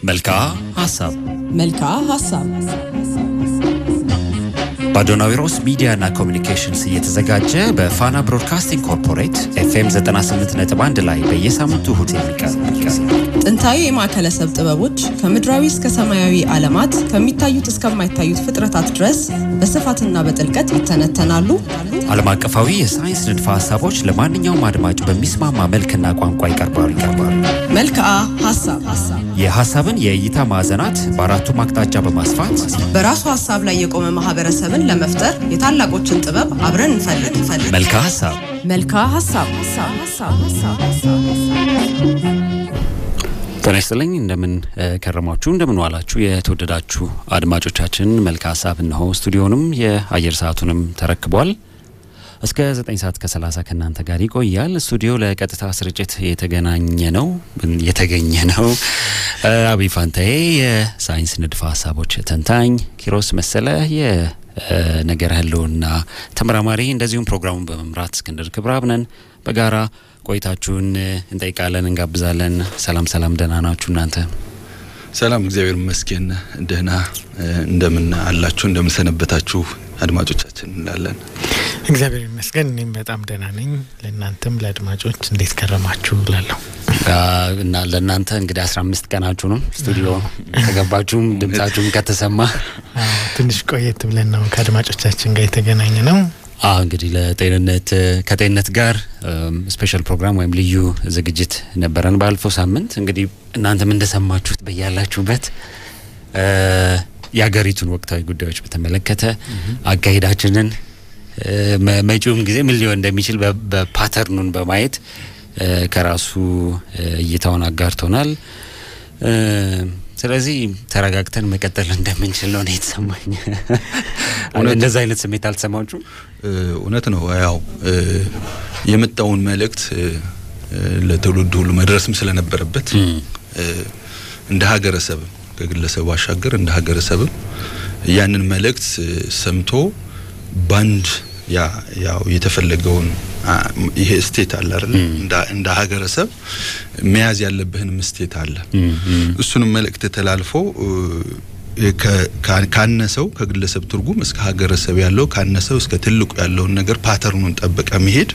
መልክዓ ሀሳብ መልክዓ ሀሳብ በአዶናዊሮስ ሚዲያና ኮሚኒኬሽንስ እየተዘጋጀ በፋና ብሮድካስቲንግ ኮርፖሬት ኤፍኤም 98.1 ላይ በየሳምንቱ እሁድ የሚቀርብ ጥንታዊ የማዕከለሰብ ጥበቦች ከምድራዊ እስከ ሰማያዊ ዓለማት ከሚታዩት እስከማይታዩት ፍጥረታት ድረስ በስፋትና በጥልቀት ይተነተናሉ። ዓለም አቀፋዊ የሳይንስ ንድፈ ሀሳቦች ለማንኛውም አድማጭ በሚስማማ መልክና ቋንቋ ይቀርባሉ ይቀርባሉ። መልክዓ ሀሳብ የሀሳብን የእይታ ማዕዘናት በአራቱም አቅጣጫ በማስፋት በራሱ ሀሳብ ላይ የቆመ ማህበረሰብን ለመፍጠር የታላቆችን ጥበብ አብረን እንፈልግ እንፈልግ። መልክዓ ሀሳብ መልክዓ ሀሳብ ጤና ይስጥልኝ። እንደምን ከረማችሁ፣ እንደምን ዋላችሁ የተወደዳችሁ አድማጮቻችን። መልክዓ ሀሳብ እነሆ ስቱዲዮንም የአየር ሰዓቱንም ተረክቧል። እስከ 9 ሰዓት ከ30 ከእናንተ ጋር ይቆያል። ስቱዲዮ ለቀጥታ ስርጭት የተገናኘ ነው የተገኘ ነው። አብይ ፋንታዬ የሳይንስ ንድፈ ሀሳቦች ተንታኝ፣ ኪሮስ መሰለ የነገር ህልውና ተመራማሪ፣ እንደዚሁም ፕሮግራሙን በመምራት እስክንድር ክብረ አብነን በጋራ ቆይታችሁን እንጠይቃለን፣ እንጋብዛለን። ሰላም ሰላም፣ ደህና ናችሁ እናንተ? ሰላም፣ እግዚአብሔር ይመስገን። ደህና እንደምን አላችሁ? እንደምን ሰነበታችሁ አድማጮቻችን እንላለን። እግዚአብሔር ይመስገን እኔም በጣም ደህና ነኝ። ለእናንተም ለአድማጮች እንዴት ከረማችሁ እላለሁ። እና ለእናንተ እንግዲህ አስራ አምስት ቀናችሁ ነው ስቱዲዮ ከገባችሁም ድምጻችሁም ከተሰማ ትንሽ ቆየት ብለን ነው ከአድማጮቻችን ጋር የተገናኘ ነው። አዎ እንግዲህ ለጤንነት ከጤንነት ጋር ስፔሻል ፕሮግራም ወይም ልዩ ዝግጅት ነበረን ባለፈው ሳምንት። እንግዲህ እናንተም እንደሰማችሁት በያላችሁበት የሀገሪቱን ወቅታዊ ጉዳዮች በተመለከተ አካሄዳችንን መጪውም ጊዜ ምን ሊሆን እንደሚችል በፓተርኑን በማየት ከራሱ እይታውን አጋርቶናል። ስለዚህ ተረጋግተን መቀጠል እንደምንችል ነው የተሰማኝ። እንደዛ አይነት ስሜት አልተሰማችሁም? እውነት ነው። ያው የመጣውን መልእክት ለትውልድ ሁሉ መድረስም ስለነበረበት እንደ ሀገረሰብም ከግለሰብ ባሻገር እንደ ሀገረሰብም ያንን መልእክት ሰምቶ ባንድ ያ ያው የተፈለገውን ይሄ ስቴት አለ አይደል? እንደ ሀገረሰብ መያዝ ያለብህንም ስቴት አለ። እሱንም መልእክት ተላልፎ ካነሰው ከግለሰብ ትርጉም እስከ ሀገረሰብ ያለው ካነሰው እስከ ትልቁ ያለውን ነገር ፓተርኑን ጠበቀ መሄድ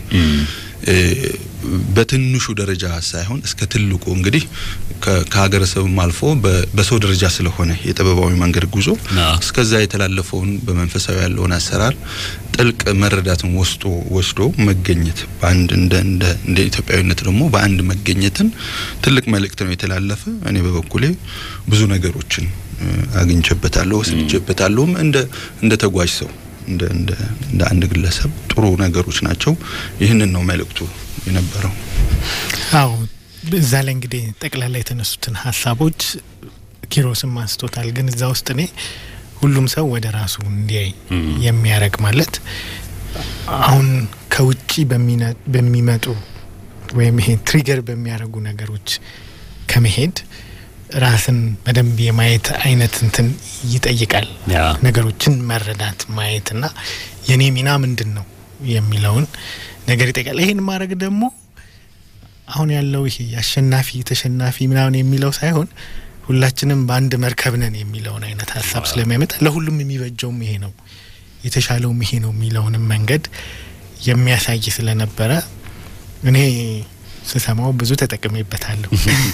በትንሹ ደረጃ ሳይሆን እስከ ትልቁ እንግዲህ ከሀገረሰብም አልፎ በሰው ደረጃ ስለሆነ የጥበባዊ መንገድ ጉዞ እስከዛ የተላለፈውን በመንፈሳዊ ያለውን አሰራር ጥልቅ መረዳትን ወስዶ ወስዶ መገኘት በአንድ እንደ እንደ እንደ ኢትዮጵያዊነት ደግሞ በአንድ መገኘትን ትልቅ መልእክት ነው የተላለፈ። እኔ በበኩሌ ብዙ ነገሮችን አግኝቼበታለሁ፣ ወስጄበታለሁም እንደ እንደ ተጓዥ ሰው እንደ እንደ እንደ አንድ ግለሰብ ጥሩ ነገሮች ናቸው። ይህንን ነው መልእክቱ የነበረው። አዎ እዛ ላይ እንግዲህ ጠቅላላ የተነሱትን ሀሳቦች ኪሮስም አንስቶታል። ግን እዛ ውስጥ እኔ ሁሉም ሰው ወደ ራሱ እንዲያይ የሚያደርግ ማለት አሁን ከውጭ በሚመጡ ወይም ይሄ ትሪገር በሚያደርጉ ነገሮች ከመሄድ ራስን በደንብ የማየት አይነት እንትን ይጠይቃል። ነገሮችን መረዳት ማየትና የኔ ሚና ምንድን ነው የሚለውን ነገር ይጠይቃል። ይሄን ማድረግ ደግሞ አሁን ያለው ይሄ አሸናፊ ተሸናፊ ምናምን የሚለው ሳይሆን ሁላችንም በአንድ መርከብ ነን የሚለውን አይነት ሀሳብ ስለሚያመጣ ለሁሉም የሚበጀውም ይሄ ነው የተሻለውም ይሄ ነው የሚለውንም መንገድ የሚያሳይ ስለነበረ እኔ ስሰማው ብዙ ተጠቅሜበታለሁ።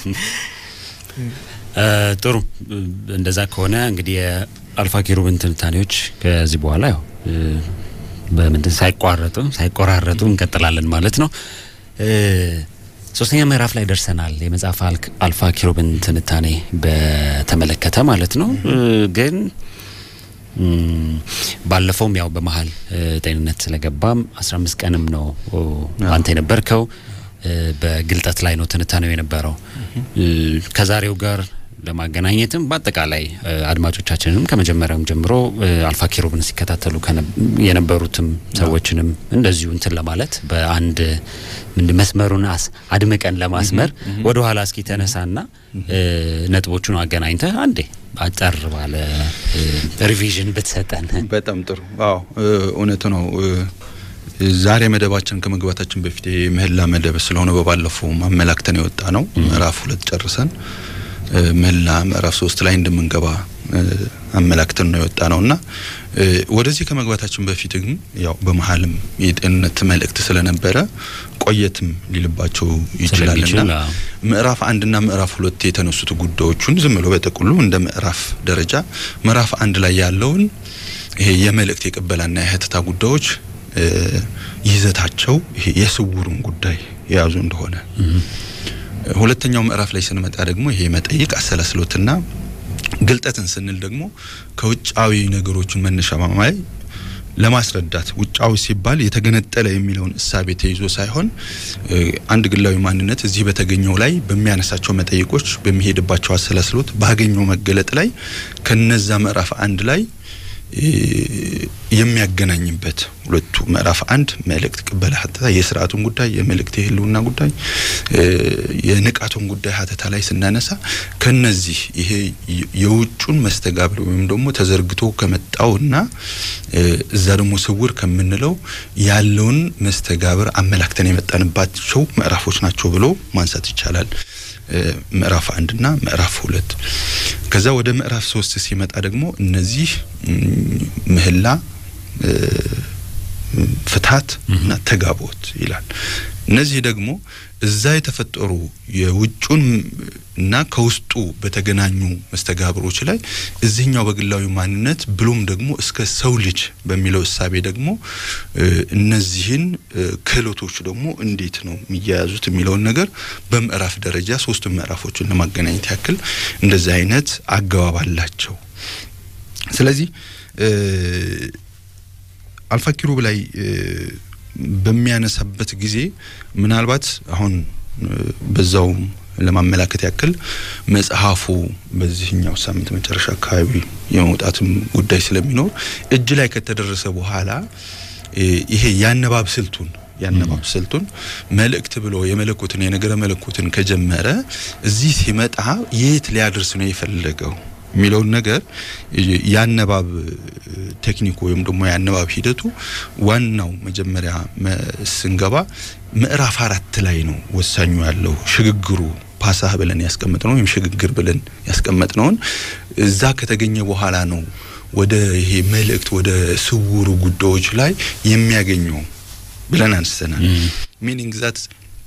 ጥሩ። እንደዛ ከሆነ እንግዲህ የአልፋ ኪሩብን ትንታኔዎች ከዚህ በኋላ ያው በምንድን ሳይቋረጡ ሳይቆራረጡ እንቀጥላለን ማለት ነው። ሶስተኛ ምዕራፍ ላይ ደርሰናል። የመጽሐፍ አልፋ ኪሩብን ትንታኔ በተመለከተ ማለት ነው። ግን ባለፈውም ያው በመሀል ጤንነት ስለገባም አስራ አምስት ቀንም ነው አንተ የነበርከው በግልጠት ላይ ነው ትንታኔው የነበረው። ከዛሬው ጋር ለማገናኘትም በአጠቃላይ አድማጮቻችንም ከመጀመሪያውም ጀምሮ አልፋ ኪሩብን ሲከታተሉ የነበሩትም ሰዎችንም እንደዚሁ እንትን ለማለት በአንድ ምንድ መስመሩን አድምቀን ለማስመር ወደ ኋላ እስኪ ተነሳና ነጥቦቹን አገናኝተ አንዴ አጠር ባለ ሪቪዥን ብትሰጠን በጣም ጥሩ። አዎ እውነቱ ነው። ዛሬ መደባችን ከመግባታችን በፊት የምህላ መደብ ስለሆነ በባለፈው አመላክተን የወጣ ነው ምዕራፍ ሁለት ጨርሰን ምህላ ምዕራፍ ሶስት ላይ እንደምንገባ አመላክተን ነው የወጣ ነውና ወደዚህ ከመግባታችን በፊት ግን ያው በመሀልም የጤንነት መልእክት ስለነበረ ቆየትም ሊልባቸው ይችላልና ምዕራፍ አንድና ምዕራፍ ሁለት የተነሱት ጉዳዮቹን ዝም ብሎ በጠቅሉ እንደ ምዕራፍ ደረጃ ምዕራፍ አንድ ላይ ያለውን ይሄ የመልእክት የቅበላና የህትታ ጉዳዮች ይዘታቸው ይሄ የስውሩን ጉዳይ የያዙ እንደሆነ ሁለተኛው ምዕራፍ ላይ ስንመጣ ደግሞ ይሄ መጠይቅ አሰላስሎትና ግልጠትን ስንል ደግሞ ከውጫዊ ነገሮችን መነሻ ማማይ ለማስረዳት ውጫዊ ሲባል የተገነጠለ የሚለውን እሳቤ ተይዞ ሳይሆን አንድ ግላዊ ማንነት እዚህ በተገኘው ላይ በሚያነሳቸው መጠይቆች በሚሄድባቸው አሰላስሎት ባገኘው መገለጥ ላይ ከነዛ ምዕራፍ አንድ ላይ የሚያገናኝበት ሁለቱ ምዕራፍ አንድ መልእክት ቅበላ ሀተታ የስርዓቱን ጉዳይ የመልእክት የህልውና ጉዳይ የንቃቱን ጉዳይ ሀተታ ላይ ስናነሳ ከነዚህ ይሄ የውጩን መስተጋብር ወይም ደግሞ ተዘርግቶ ከመጣውና እዛ ደግሞ ስውር ከምንለው ያለውን መስተጋብር አመላክተን የመጣንባቸው ምዕራፎች ናቸው ብሎ ማንሳት ይቻላል። ምዕራፍ አንድና ምዕራፍ ሁለት ከዛ ወደ ምዕራፍ ሶስት ሲመጣ ደግሞ እነዚህ ምህላ ፍትሀት እና ተጋቦት ይላል። እነዚህ ደግሞ እዛ የተፈጠሩ የውጩን እና ከውስጡ በተገናኙ መስተጋብሮች ላይ እዚህኛው በግላዊ ማንነት ብሎም ደግሞ እስከ ሰው ልጅ በሚለው እሳቤ ደግሞ እነዚህን ክህሎቶች ደግሞ እንዴት ነው የሚያያዙት የሚለውን ነገር በምዕራፍ ደረጃ ሶስቱ ምዕራፎችን ለማገናኘት ያክል እንደዚህ አይነት አገባብ አላቸው። ስለዚህ አልፋ ኪሩብ ላይ በሚያነሳበት ጊዜ ምናልባት አሁን በዛው ለማመላከት ያክል መጽሐፉ በዚህኛው ሳምንት መጨረሻ አካባቢ የመውጣትም ጉዳይ ስለሚኖር እጅ ላይ ከተደረሰ በኋላ ይሄ የአነባብ ስልቱን የአነባብ ስልቱን መልእክት ብሎ የመለኮትን የነገረ መለኮትን ከጀመረ እዚህ ሲመጣ የት ሊያደርስ ነው የፈለገው የሚለውን ነገር የአነባብ ቴክኒኩ ወይም ደግሞ የአነባብ ሂደቱ ዋናው መጀመሪያ ስንገባ ምዕራፍ አራት ላይ ነው ወሳኙ ያለው ሽግግሩ ፓሳህ ብለን ያስቀመጥነው ወይም ሽግግር ብለን ያስቀመጥነውን እዛ ከተገኘ በኋላ ነው ወደ ይሄ መልእክት ወደ ስውሩ ጉዳዮች ላይ የሚያገኘው ብለን አንስተናል። ሚኒንግ ዛት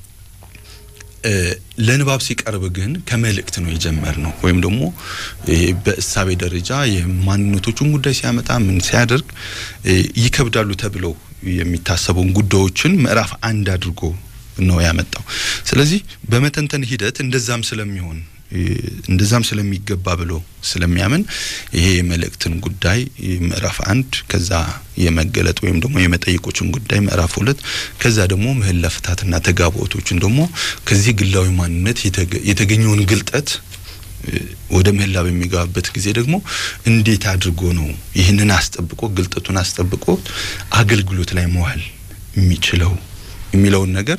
ለንባብ ሲቀርብ ግን ከመልእክት ነው የጀመር ነው ወይም ደግሞ በእሳቤ ደረጃ የማንነቶቹን ጉዳይ ሲያመጣ ምን ሲያደርግ ይከብዳሉ ተብለው የሚታሰቡን ጉዳዮችን ምዕራፍ አንድ አድርጎ ነው ያመጣው። ስለዚህ በመተንተን ሂደት እንደዛም ስለሚሆን እንደዛም ስለሚገባ ብሎ ስለሚያምን ይሄ የመልእክትን ጉዳይ ምዕራፍ አንድ ከዛ የመገለጥ ወይም ደግሞ የመጠይቆችን ጉዳይ ምዕራፍ ሁለት ከዛ ደግሞ ምህላ ፍታትና ተጋቦቶችን ደግሞ ከዚህ ግላዊ ማንነት የተገኘውን ግልጠት ወደ ምህላ በሚገባበት ጊዜ ደግሞ እንዴት አድርጎ ነው ይህንን አስጠብቆ ግልጠቱን አስጠብቆ አገልግሎት ላይ መዋል የሚችለው የሚለውን ነገር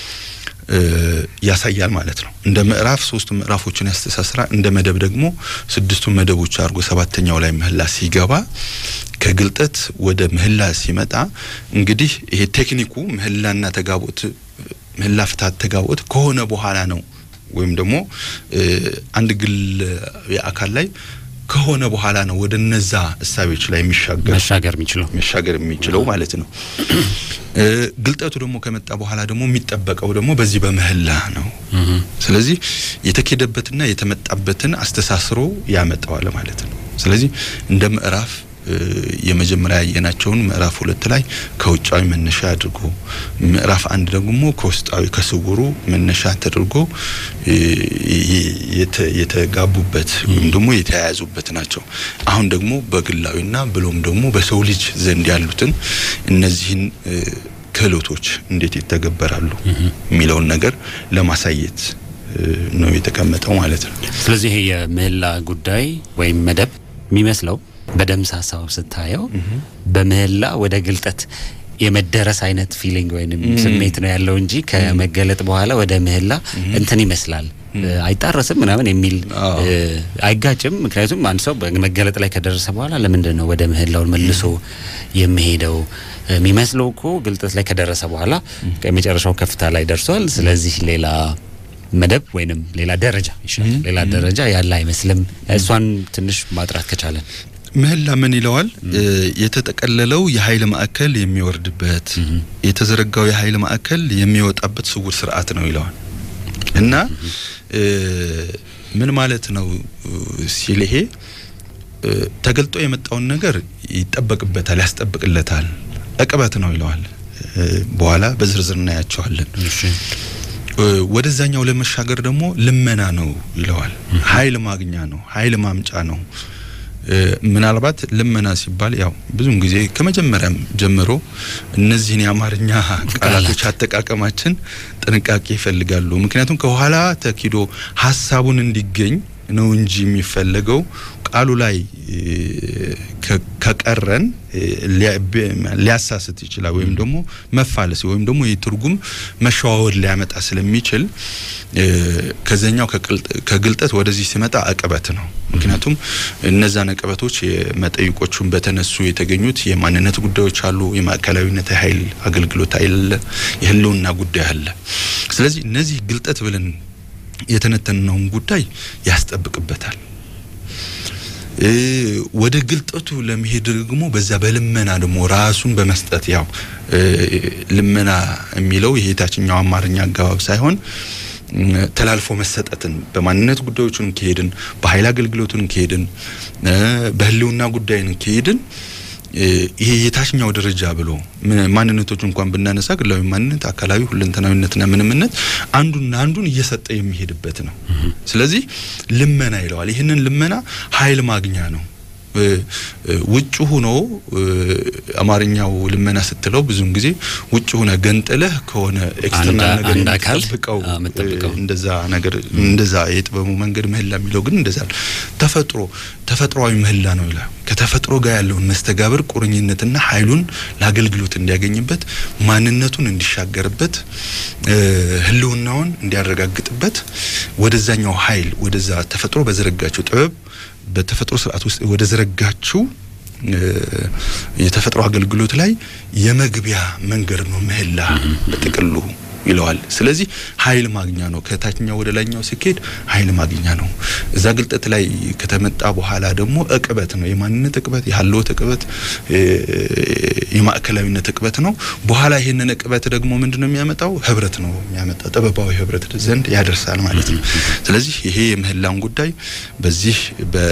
ያሳያል ማለት ነው። እንደ ምዕራፍ ሶስቱ ምዕራፎችን ያስተሳስራ እንደ መደብ ደግሞ ስድስቱ መደቦች አድርጎ ሰባተኛው ላይ ምህላ ሲገባ ከግልጠት ወደ ምህላ ሲመጣ እንግዲህ ይሄ ቴክኒኩ ምህላና ተጋቦት ምህላ ፍታት ተጋቦት ከሆነ በኋላ ነው ወይም ደግሞ አንድ ግል የአካል ላይ ከሆነ በኋላ ነው ወደ እነዛ እሳቤዎች ላይ የሚሻገር መሻገር የሚችለው መሻገር የሚችለው ማለት ነው። ግልጠቱ ደግሞ ከመጣ በኋላ ደግሞ የሚጠበቀው ደግሞ በዚህ በምህላ ነው። ስለዚህ የተኬደበትና የተመጣበትን አስተሳስሮ ያመጣዋል ማለት ነው። ስለዚህ እንደ ምዕራፍ የመጀመሪያ ያየናቸውን ምዕራፍ ሁለት ላይ ከውጫዊ መነሻ አድርጎ ምዕራፍ አንድ ደግሞ ከውስጣዊ ከስውሩ መነሻ ተደርጎ የተጋቡበት ወይም ደግሞ የተያያዙበት ናቸው። አሁን ደግሞ በግላዊና ብሎም ደግሞ በሰው ልጅ ዘንድ ያሉትን እነዚህን ክህሎቶች እንዴት ይተገበራሉ የሚለውን ነገር ለማሳየት ነው የተቀመጠው ማለት ነው። ስለዚህ ይሄ የምህላ ጉዳይ ወይም መደብ የሚመስለው በደምስ ሀሳብ ስታየው በምህላ ወደ ግልጠት የመደረስ አይነት ፊሊንግ ወይም ስሜት ነው ያለው እንጂ ከመገለጥ በኋላ ወደ ምህላ እንትን ይመስላል አይጣረስም ምናምን የሚል አይጋጭም። ምክንያቱም አንድ ሰው በመገለጥ ላይ ከደረሰ በኋላ ለምንድን ነው ወደ ምህላውን መልሶ የሚሄደው? የሚመስለው እኮ ግልጠት ላይ ከደረሰ በኋላ የመጨረሻው ከፍታ ላይ ደርሷል። ስለዚህ ሌላ መደብ ወይንም ሌላ ደረጃ ይሻላል ሌላ ደረጃ ያለ አይመስልም። እሷን ትንሽ ማጥራት ከቻለን ምህላ ምን ይለዋል? የተጠቀለለው የኃይል ማዕከል የሚወርድበት የተዘረጋው የኃይል ማዕከል የሚወጣበት ስውር ስርዓት ነው ይለዋል እና ምን ማለት ነው ሲል ይሄ ተገልጦ የመጣውን ነገር ይጠበቅበታል፣ ያስጠብቅለታል። እቅበት ነው ይለዋል። በኋላ በዝርዝር እናያቸዋለን። ወደዛኛው ለመሻገር ደግሞ ልመና ነው ይለዋል። ኃይል ማግኛ ነው፣ ኃይል ማምጫ ነው። ምናልባት ልመና ሲባል ያው ብዙም ጊዜ ከመጀመሪያም ጀምሮ እነዚህን የአማርኛ ቃላቶች አጠቃቀማችን ጥንቃቄ ይፈልጋሉ። ምክንያቱም ከኋላ ተኪዶ ሀሳቡን እንዲገኝ ነው እንጂ የሚፈለገው ቃሉ ላይ ከቀረን ሊያሳስት ይችላል፣ ወይም ደግሞ መፋለስ ወይም ደግሞ የትርጉም መሸዋወድ ሊያመጣ ስለሚችል ከዛኛው ከግልጠት ወደዚህ ሲመጣ አቀበት ነው። ምክንያቱም እነዛን አቀበቶች የመጠይቆቹን በተነሱ የተገኙት የማንነት ጉዳዮች አሉ፣ የማዕከላዊነት የኃይል አገልግሎት አለ፣ የህልውና ጉዳይ አለ። ስለዚህ እነዚህ ግልጠት ብለን የተነተነውን ጉዳይ ያስጠብቅበታል። ወደ ግልጠቱ ለመሄድ ደግሞ በዛ በልመና ደግሞ ራሱን በመስጠት ያው ልመና የሚለው ይሄ የታችኛው አማርኛ አገባብ ሳይሆን ተላልፎ መሰጠትን በማንነት ጉዳዮችን ከሄድን በኃይል አገልግሎቱን ከሄድን በህልውና ጉዳይን ከሄድን ይሄ የታችኛው ደረጃ ብሎ ማንነቶች እንኳን ብናነሳ ግላዊ ማንነት፣ አካላዊ ሁለንተናዊነትና ምንምነት አንዱና አንዱን እየሰጠ የሚሄድበት ነው። ስለዚህ ልመና ይለዋል። ይህንን ልመና ኃይል ማግኛ ነው። ውጭ ሆኖ አማርኛው ልመና ስትለው ብዙውን ጊዜ ውጭ ሆነ ገንጥለህ ከሆነ ኤክስተርናል ነገር የምትጠብቀው እንደዛ ነገር እንደዛ የጥበቡ መንገድ ምህላ የሚለው ግን እንደዛ ተፈጥሮ ተፈጥሯዊ ምህላ ነው ይላል። ከተፈጥሮ ጋር ያለውን መስተጋብር ቁርኝነትና ኃይሉን ለአገልግሎት እንዲያገኝበት ማንነቱን እንዲሻገርበት ህልውናውን እንዲያረጋግጥበት ወደዛኛው ኃይል ወደዛ ተፈጥሮ በዘረጋቸው ጥበብ በተፈጥሮ ስርዓት ውስጥ ወደ ዘረጋችው የተፈጥሮ አገልግሎት ላይ የመግቢያ መንገድ ነው ምህላ በጥቅሉ ይለዋል። ስለዚህ ኃይል ማግኛ ነው። ከታችኛው ወደ ላይኛው ሲኬድ ኃይል ማግኛ ነው። እዛ ግልጠት ላይ ከተመጣ በኋላ ደግሞ እቅበት ነው። የማንነት እቅበት፣ የሀልወት እቅበት፣ የማዕከላዊነት እቅበት ነው። በኋላ ይህንን እቅበት ደግሞ ምንድን ነው የሚያመጣው? ህብረት ነው የሚያመጣ ጥበባዊ ህብረት ዘንድ ያደርሳል ማለት ነው። ስለዚህ ይሄ የምህላን ጉዳይ በዚህ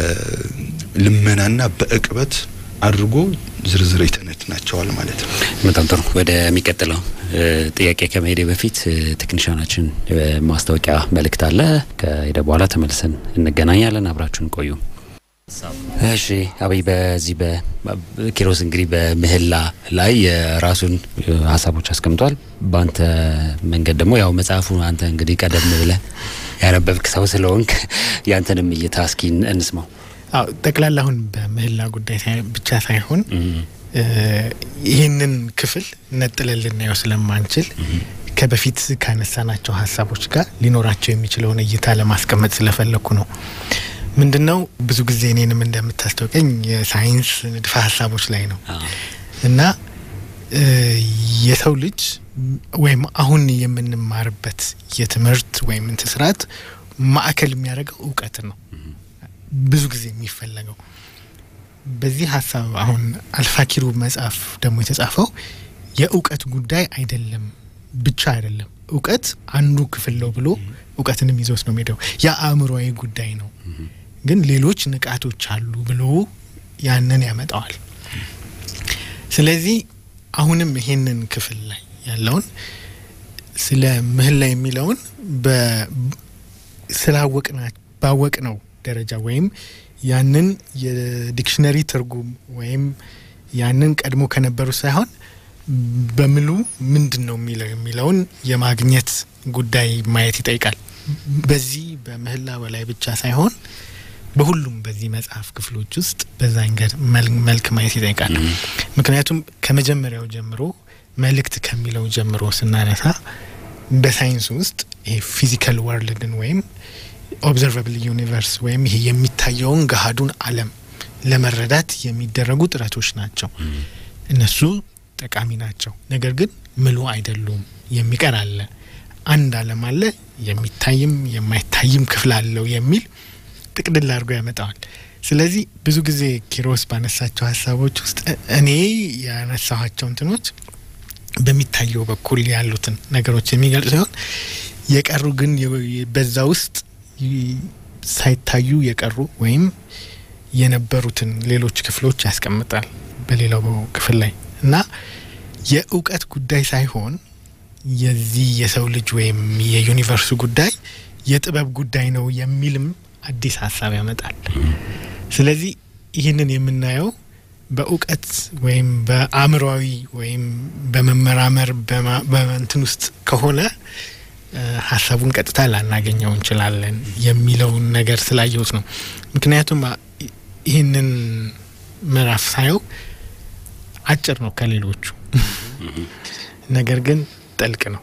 በልመናና በእቅበት አድርጎ ዝርዝር ይተነትናቸዋል ማለት ነው። በጣም ጥሩ። ወደሚቀጥለው ጥያቄ ከመሄዴ በፊት ቴክኒሻናችን ማስታወቂያ መልእክት አለ። ከሄደ በኋላ ተመልሰን እንገናኛለን። አብራችሁን ቆዩ። እሺ አብይ፣ በዚህ በኪሮስ እንግዲህ በምህላ ላይ የራሱን ሀሳቦች አስቀምጧል። በአንተ መንገድ ደግሞ ያው መጽሐፉ አንተ እንግዲህ ቀደም ብለህ ያነበብክ ሰው ስለሆንክ ያንተንም እይታ እስኪ እንስማው። አዎ ጠቅላላ አሁን በምህላ ጉዳይ ብቻ ሳይሆን ይህንን ክፍል ነጥለን ልናየው ስለማንችል ከበፊት ካነሳናቸው ሀሳቦች ጋር ሊኖራቸው የሚችለውን እይታ ለማስቀመጥ ስለፈለግኩ ነው። ምንድን ነው ብዙ ጊዜ እኔንም እንደምታስታውቀኝ የሳይንስ ንድፈ ሀሳቦች ላይ ነው እና የሰው ልጅ ወይም አሁን የምንማርበት የትምህርት ወይም እንትን ስርዓት ማዕከል የሚያደርገው እውቀት ነው ብዙ ጊዜ የሚፈለገው በዚህ ሀሳብ አሁን አልፋኪሩ መጽሐፍ ደግሞ የተጻፈው የእውቀት ጉዳይ አይደለም ብቻ አይደለም። እውቀት አንዱ ክፍል ነው ብሎ እውቀትንም ይዞት ነው የሚሄደው። የአእምሮዊ ጉዳይ ነው፣ ግን ሌሎች ንቃቶች አሉ ብሎ ያንን ያመጣዋል። ስለዚህ አሁንም ይሄንን ክፍል ላይ ያለውን ስለ ምህላ የሚለውን ስላወቅና ባወቅ ነው ደረጃ ወይም ያንን የዲክሽነሪ ትርጉም ወይም ያንን ቀድሞ ከነበሩ ሳይሆን በምሉ ምንድን ነው የሚለው የሚለውን የማግኘት ጉዳይ ማየት ይጠይቃል። በዚህ በምህላ በላይ ብቻ ሳይሆን በሁሉም በዚህ መጽሐፍ ክፍሎች ውስጥ በዛንገድ መልክ ማየት ይጠይቃል። ምክንያቱም ከመጀመሪያው ጀምሮ መልእክት ከሚለው ጀምሮ ስናነሳ በሳይንስ ውስጥ ይሄ ፊዚካል ወርልድን ወይም ኦብዘርቫብል ዩኒቨርስ ወይም ይሄ የሚታየውን ገሃዱን ዓለም ለመረዳት የሚደረጉ ጥረቶች ናቸው። እነሱ ጠቃሚ ናቸው። ነገር ግን ምሉ አይደሉም። የሚቀር አለ። አንድ ዓለም አለ የሚታይም የማይታይም ክፍል አለው የሚል ጥቅልል አድርጎ ያመጣዋል። ስለዚህ ብዙ ጊዜ ኪሮስ ባነሳቸው ሀሳቦች ውስጥ እኔ ያነሳኋቸው እንትኖች በሚታየው በኩል ያሉትን ነገሮች የሚገልጹ ሲሆን የቀሩ ግን በዛ ውስጥ ሳይታዩ የቀሩ ወይም የነበሩትን ሌሎች ክፍሎች ያስቀምጣል በሌላው ክፍል ላይ እና የእውቀት ጉዳይ ሳይሆን የዚህ የሰው ልጅ ወይም የዩኒቨርሱ ጉዳይ የጥበብ ጉዳይ ነው የሚልም አዲስ ሀሳብ ያመጣል። ስለዚህ ይህንን የምናየው በእውቀት ወይም በአእምሯዊ ወይም በመመራመር በእንትን ውስጥ ከሆነ ሀሳቡን ቀጥታ ላናገኘው እንችላለን የሚለውን ነገር ስላየሁት ነው። ምክንያቱም ይህንን ምዕራፍ ሳየው አጭር ነው ከሌሎቹ፣ ነገር ግን ጥልቅ ነው።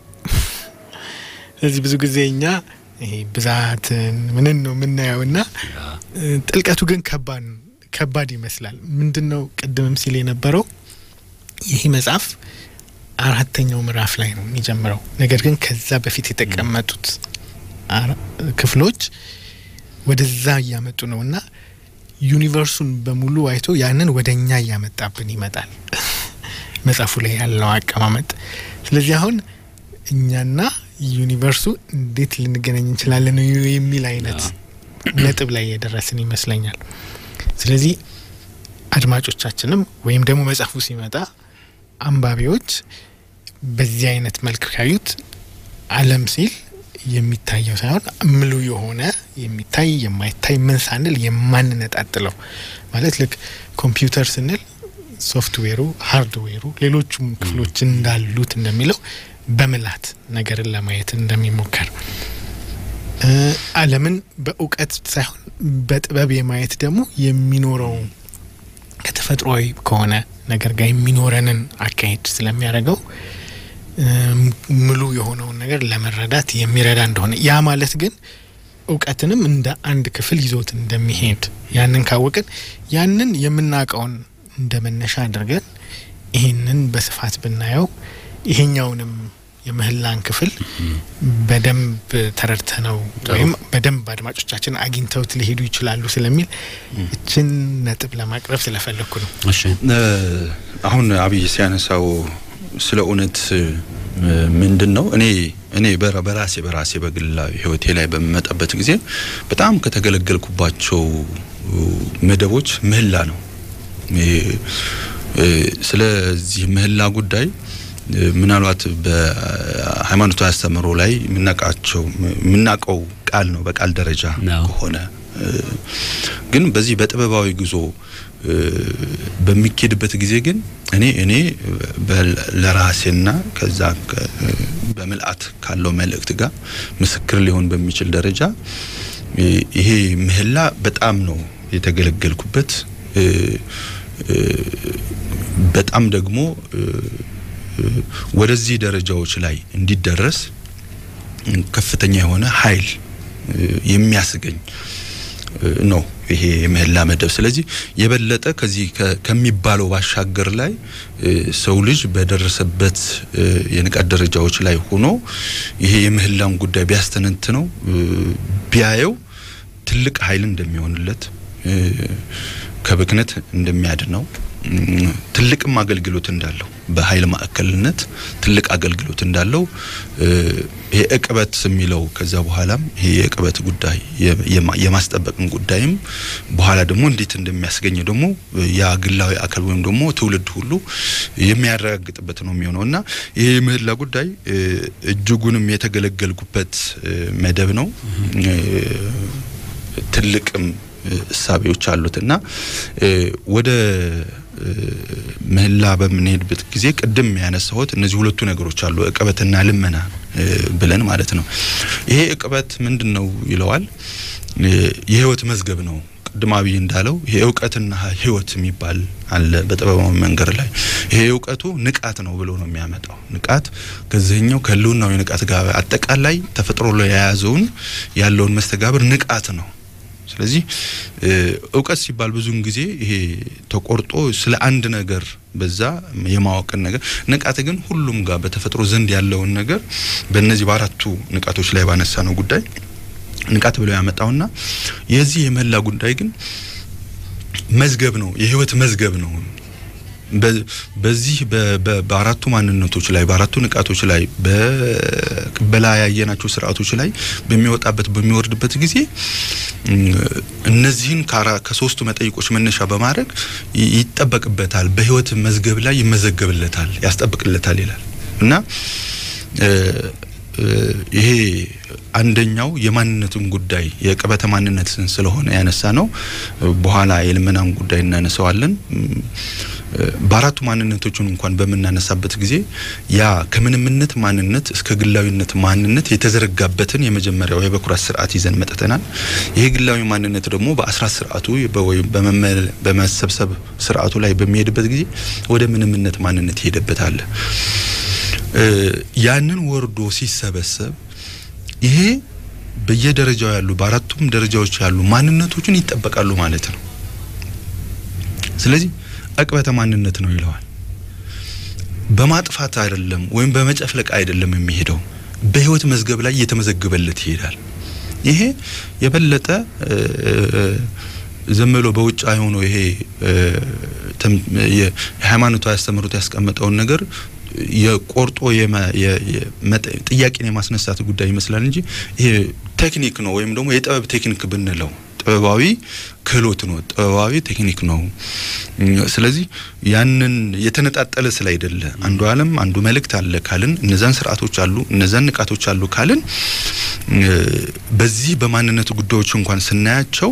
ስለዚህ ብዙ ጊዜ እኛ ይሄ ብዛትን ምንን ነው የምናየው እና ጥልቀቱ ግን ከባድ ከባድ ይመስላል። ምንድን ነው ቅድምም ሲል የነበረው ይህ መጽሐፍ አራተኛው ምዕራፍ ላይ ነው የሚጀምረው። ነገር ግን ከዛ በፊት የተቀመጡት ክፍሎች ወደዛ እያመጡ ነው እና ዩኒቨርሱን በሙሉ አይቶ ያንን ወደ እኛ እያመጣብን ይመጣል መጽሐፉ ላይ ያለው አቀማመጥ። ስለዚህ አሁን እኛና ዩኒቨርሱ እንዴት ልንገናኝ እንችላለን የሚል አይነት ነጥብ ላይ የደረስን ይመስለኛል። ስለዚህ አድማጮቻችንም ወይም ደግሞ መጽሐፉ ሲመጣ አንባቢዎች በዚህ አይነት መልክ ካዩት ዓለም ሲል የሚታየው ሳይሆን ምሉ የሆነ የሚታይ የማይታይ ምን ሳንል የማንነጣጥለው ማለት ልክ ኮምፒውተር ስንል ሶፍትዌሩ፣ ሃርድዌሩ፣ ሌሎቹም ክፍሎች እንዳሉት እንደሚለው በምላት ነገርን ለማየት እንደሚሞከር ዓለምን በእውቀት ሳይሆን በጥበብ የማየት ደግሞ የሚኖረው ከተፈጥሯዊ ከሆነ ነገር ጋር የሚኖረንን አካሄድ ስለሚያደርገው ሙሉ የሆነውን ነገር ለመረዳት የሚረዳ እንደሆነ ያ ማለት ግን እውቀትንም እንደ አንድ ክፍል ይዞት እንደሚሄድ ያንን ካወቅን ያንን የምናውቀውን እንደ መነሻ አድርገን ይህንን በስፋት ብናየው ይሄኛውንም የምህላን ክፍል በደንብ ተረድተ ነው ወይም በደንብ አድማጮቻችን አግኝተውት ሊሄዱ ይችላሉ ስለሚል እችን ነጥብ ለማቅረብ ስለፈለግኩ ነው። እሺ አሁን አብይ ሲያነሳው ስለ እውነት ምንድን ነው እኔ እኔ በራሴ በራሴ በግላዊ ህይወቴ ላይ በምመጣበት ጊዜ በጣም ከተገለገልኩባቸው መደቦች ምህላ ነው። ስለዚህ ምህላ ጉዳይ ምናልባት በሃይማኖታዊ አስተምህሮ ላይ የምናውቃቸው የምናውቀው ቃል ነው በቃል ደረጃ ከሆነ ግን በዚህ በጥበባዊ ጉዞ በሚኬድበት ጊዜ ግን እኔ እኔ ለራሴና ከዛ በምልአት ካለው መልእክት ጋር ምስክር ሊሆን በሚችል ደረጃ ይሄ ምህላ በጣም ነው የተገለገልኩበት። በጣም ደግሞ ወደዚህ ደረጃዎች ላይ እንዲደረስ ከፍተኛ የሆነ ኃይል የሚያስገኝ ነው ይሄ የምህላ መደብ። ስለዚህ የበለጠ ከዚህ ከሚባለው ባሻገር ላይ ሰው ልጅ በደረሰበት የንቃት ደረጃዎች ላይ ሆኖ ይሄ የምህላን ጉዳይ ቢያስተነትነው ቢያየው ትልቅ ኃይል እንደሚሆንለት ከብክነት እንደሚያድነው ትልቅም አገልግሎት እንዳለው በኃይል ማዕከልነት ትልቅ አገልግሎት እንዳለው ይሄ እቅበት የሚለው ከዛ በኋላም ይሄ የእቅበት ጉዳይ የማስጠበቅን ጉዳይም በኋላ ደግሞ እንዴት እንደሚያስገኝ ደግሞ ያ ግላዊ አካል ወይም ደግሞ ትውልድ ሁሉ የሚያረጋግጥበት ነው የሚሆነው እና ይሄ የምህላ ጉዳይ እጅጉንም የተገለገልኩበት መደብ ነው። ትልቅም እሳቤዎች አሉት እና ወደ ምህላ በምንሄድበት ጊዜ ቅድም ያነሳሁት እነዚህ ሁለቱ ነገሮች አሉ፣ እቅበትና ልመና ብለን ማለት ነው። ይሄ እቅበት ምንድን ነው ይለዋል? የህይወት መዝገብ ነው። ቅድም አብይ እንዳለው ይሄ እውቀትና ህይወት የሚባል አለ በጥበባዊ መንገድ ላይ። ይሄ እውቀቱ ንቃት ነው ብሎ ነው የሚያመጣው። ንቃት ከዚህኛው ከህልውናዊ ንቃት ጋር አጠቃላይ ተፈጥሮ ላይ የያዘውን ያለውን መስተጋብር ንቃት ነው። ስለዚህ እውቀት ሲባል ብዙውን ጊዜ ይሄ ተቆርጦ ስለ አንድ ነገር በዛ የማወቅን ነገር ንቃት ግን ሁሉም ጋር በተፈጥሮ ዘንድ ያለውን ነገር በእነዚህ በአራቱ ንቃቶች ላይ ባነሳ ነው ጉዳይ ንቃት ብለው ያመጣውና የዚህ የመላ ጉዳይ ግን መዝገብ ነው፣ የህይወት መዝገብ ነው። በዚህ በአራቱ ማንነቶች ላይ በአራቱ ንቃቶች ላይ በላይ ያየናቸው ስርዓቶች ላይ በሚወጣበት በሚወርድበት ጊዜ እነዚህን ከሶስቱ መጠይቆች መነሻ በማድረግ ይጠበቅበታል፣ በህይወት መዝገብ ላይ ይመዘገብለታል፣ ያስጠብቅለታል ይላል እና ይሄ አንደኛው የማንነትን ጉዳይ የቅበተ ማንነትን ስለሆነ ያነሳ ነው። በኋላ የልመናን ጉዳይ እናነሳዋለን። በአራቱ ማንነቶችን እንኳን በምናነሳበት ጊዜ ያ ከምንምነት ማንነት እስከ ግላዊነት ማንነት የተዘረጋበትን የመጀመሪያው የበኩራት ስርዓት ይዘን መጥተናል። ይሄ ግላዊ ማንነት ደግሞ በአስራት ስርዓቱ ወይም በመሰብሰብ ስርዓቱ ላይ በሚሄድበት ጊዜ ወደ ምንምነት ማንነት ይሄደበት አለ። ያንን ወርዶ ሲሰበሰብ ይሄ በየደረጃው ያሉ በአራቱም ደረጃዎች ያሉ ማንነቶችን ይጠበቃሉ ማለት ነው። ስለዚህ ዕቅበተ ማንነት ነው ይለዋል። በማጥፋት አይደለም ወይም በመጨፍለቅ አይደለም የሚሄደው በህይወት መዝገብ ላይ እየተመዘገበለት ይሄዳል። ይሄ የበለጠ ዝም ብሎ በውጭ አይሆነው ይሄ የሃይማኖታዊ አስተምህሮት ያስቀመጠውን ነገር የቆርጦ ጥያቄን የማስነሳት ጉዳይ ይመስላል እንጂ ይሄ ቴክኒክ ነው ወይም ደግሞ የጥበብ ቴክኒክ ብንለው ጥበባዊ ክህሎት ነው፣ ጥበባዊ ቴክኒክ ነው። ስለዚህ ያንን የተነጣጠለ ስላይደለ አንዱ ዓለም አንዱ መልእክት አለ ካልን እነዛን ስርዓቶች አሉ እነዛን ንቃቶች አሉ ካልን በዚህ በማንነት ጉዳዮች እንኳን ስናያቸው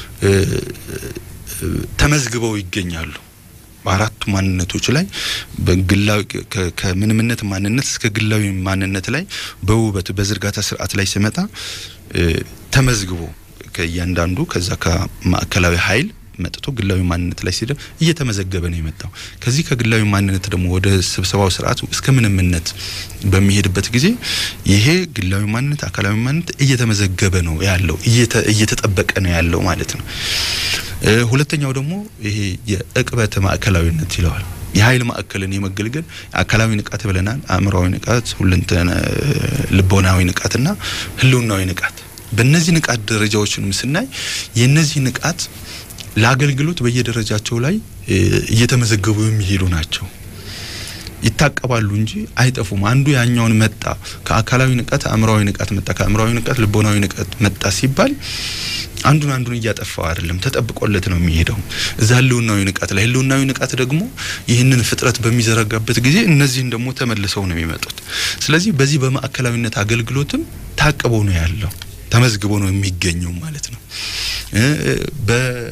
ተመዝግበው ይገኛሉ። በአራቱ ማንነቶች ላይ በግላዊ ከምንምነት ማንነት እስከ ግላዊ ማንነት ላይ በውበት በዝርጋታ ስርዓት ላይ ሲመጣ ተመዝግቦ ከእያንዳንዱ ከዛ ከማዕከላዊ ኃይል መጥቶ ግላዊ ማንነት ላይ ሲደ እየተመዘገበ ነው የመጣው። ከዚህ ከግላዊ ማንነት ደግሞ ወደ ስብሰባው ስርዓት እስከ ምንምነት በሚሄድበት ጊዜ ይሄ ግላዊ ማንነት አካላዊ ማንነት እየተመዘገበ ነው ያለው እየተጠበቀ ነው ያለው ማለት ነው። ሁለተኛው ደግሞ ይሄ የዕቅበተ ማዕከላዊነት ይለዋል። የኃይል ማዕከልን የመገልገል አካላዊ ንቃት ብለናል። አእምሯዊ ንቃት፣ ሁለንተና ልቦናዊ ንቃትና ህልውናዊ ንቃት። በእነዚህ ንቃት ደረጃዎችንም ስናይ የእነዚህ ንቃት ለአገልግሎት በየደረጃቸው ላይ እየተመዘገቡ የሚሄዱ ናቸው። ይታቀባሉ እንጂ አይጠፉም። አንዱ ያኛውን መጣ ከአካላዊ ንቃት አእምሯዊ ንቃት መጣ፣ ከአእምሯዊ ንቃት ልቦናዊ ንቃት መጣ ሲባል አንዱን አንዱን እያጠፋው አይደለም፣ ተጠብቆለት ነው የሚሄደው። እዛ ህልውናዊ ንቃት ላይ ህልውናዊ ንቃት ደግሞ ይህንን ፍጥረት በሚዘረጋበት ጊዜ እነዚህን ደግሞ ተመልሰው ነው የሚመጡት። ስለዚህ በዚህ በማዕከላዊነት አገልግሎትም ታቅቦ ነው ያለው ተመዝግቦ ነው የሚገኘው ማለት ነው። በ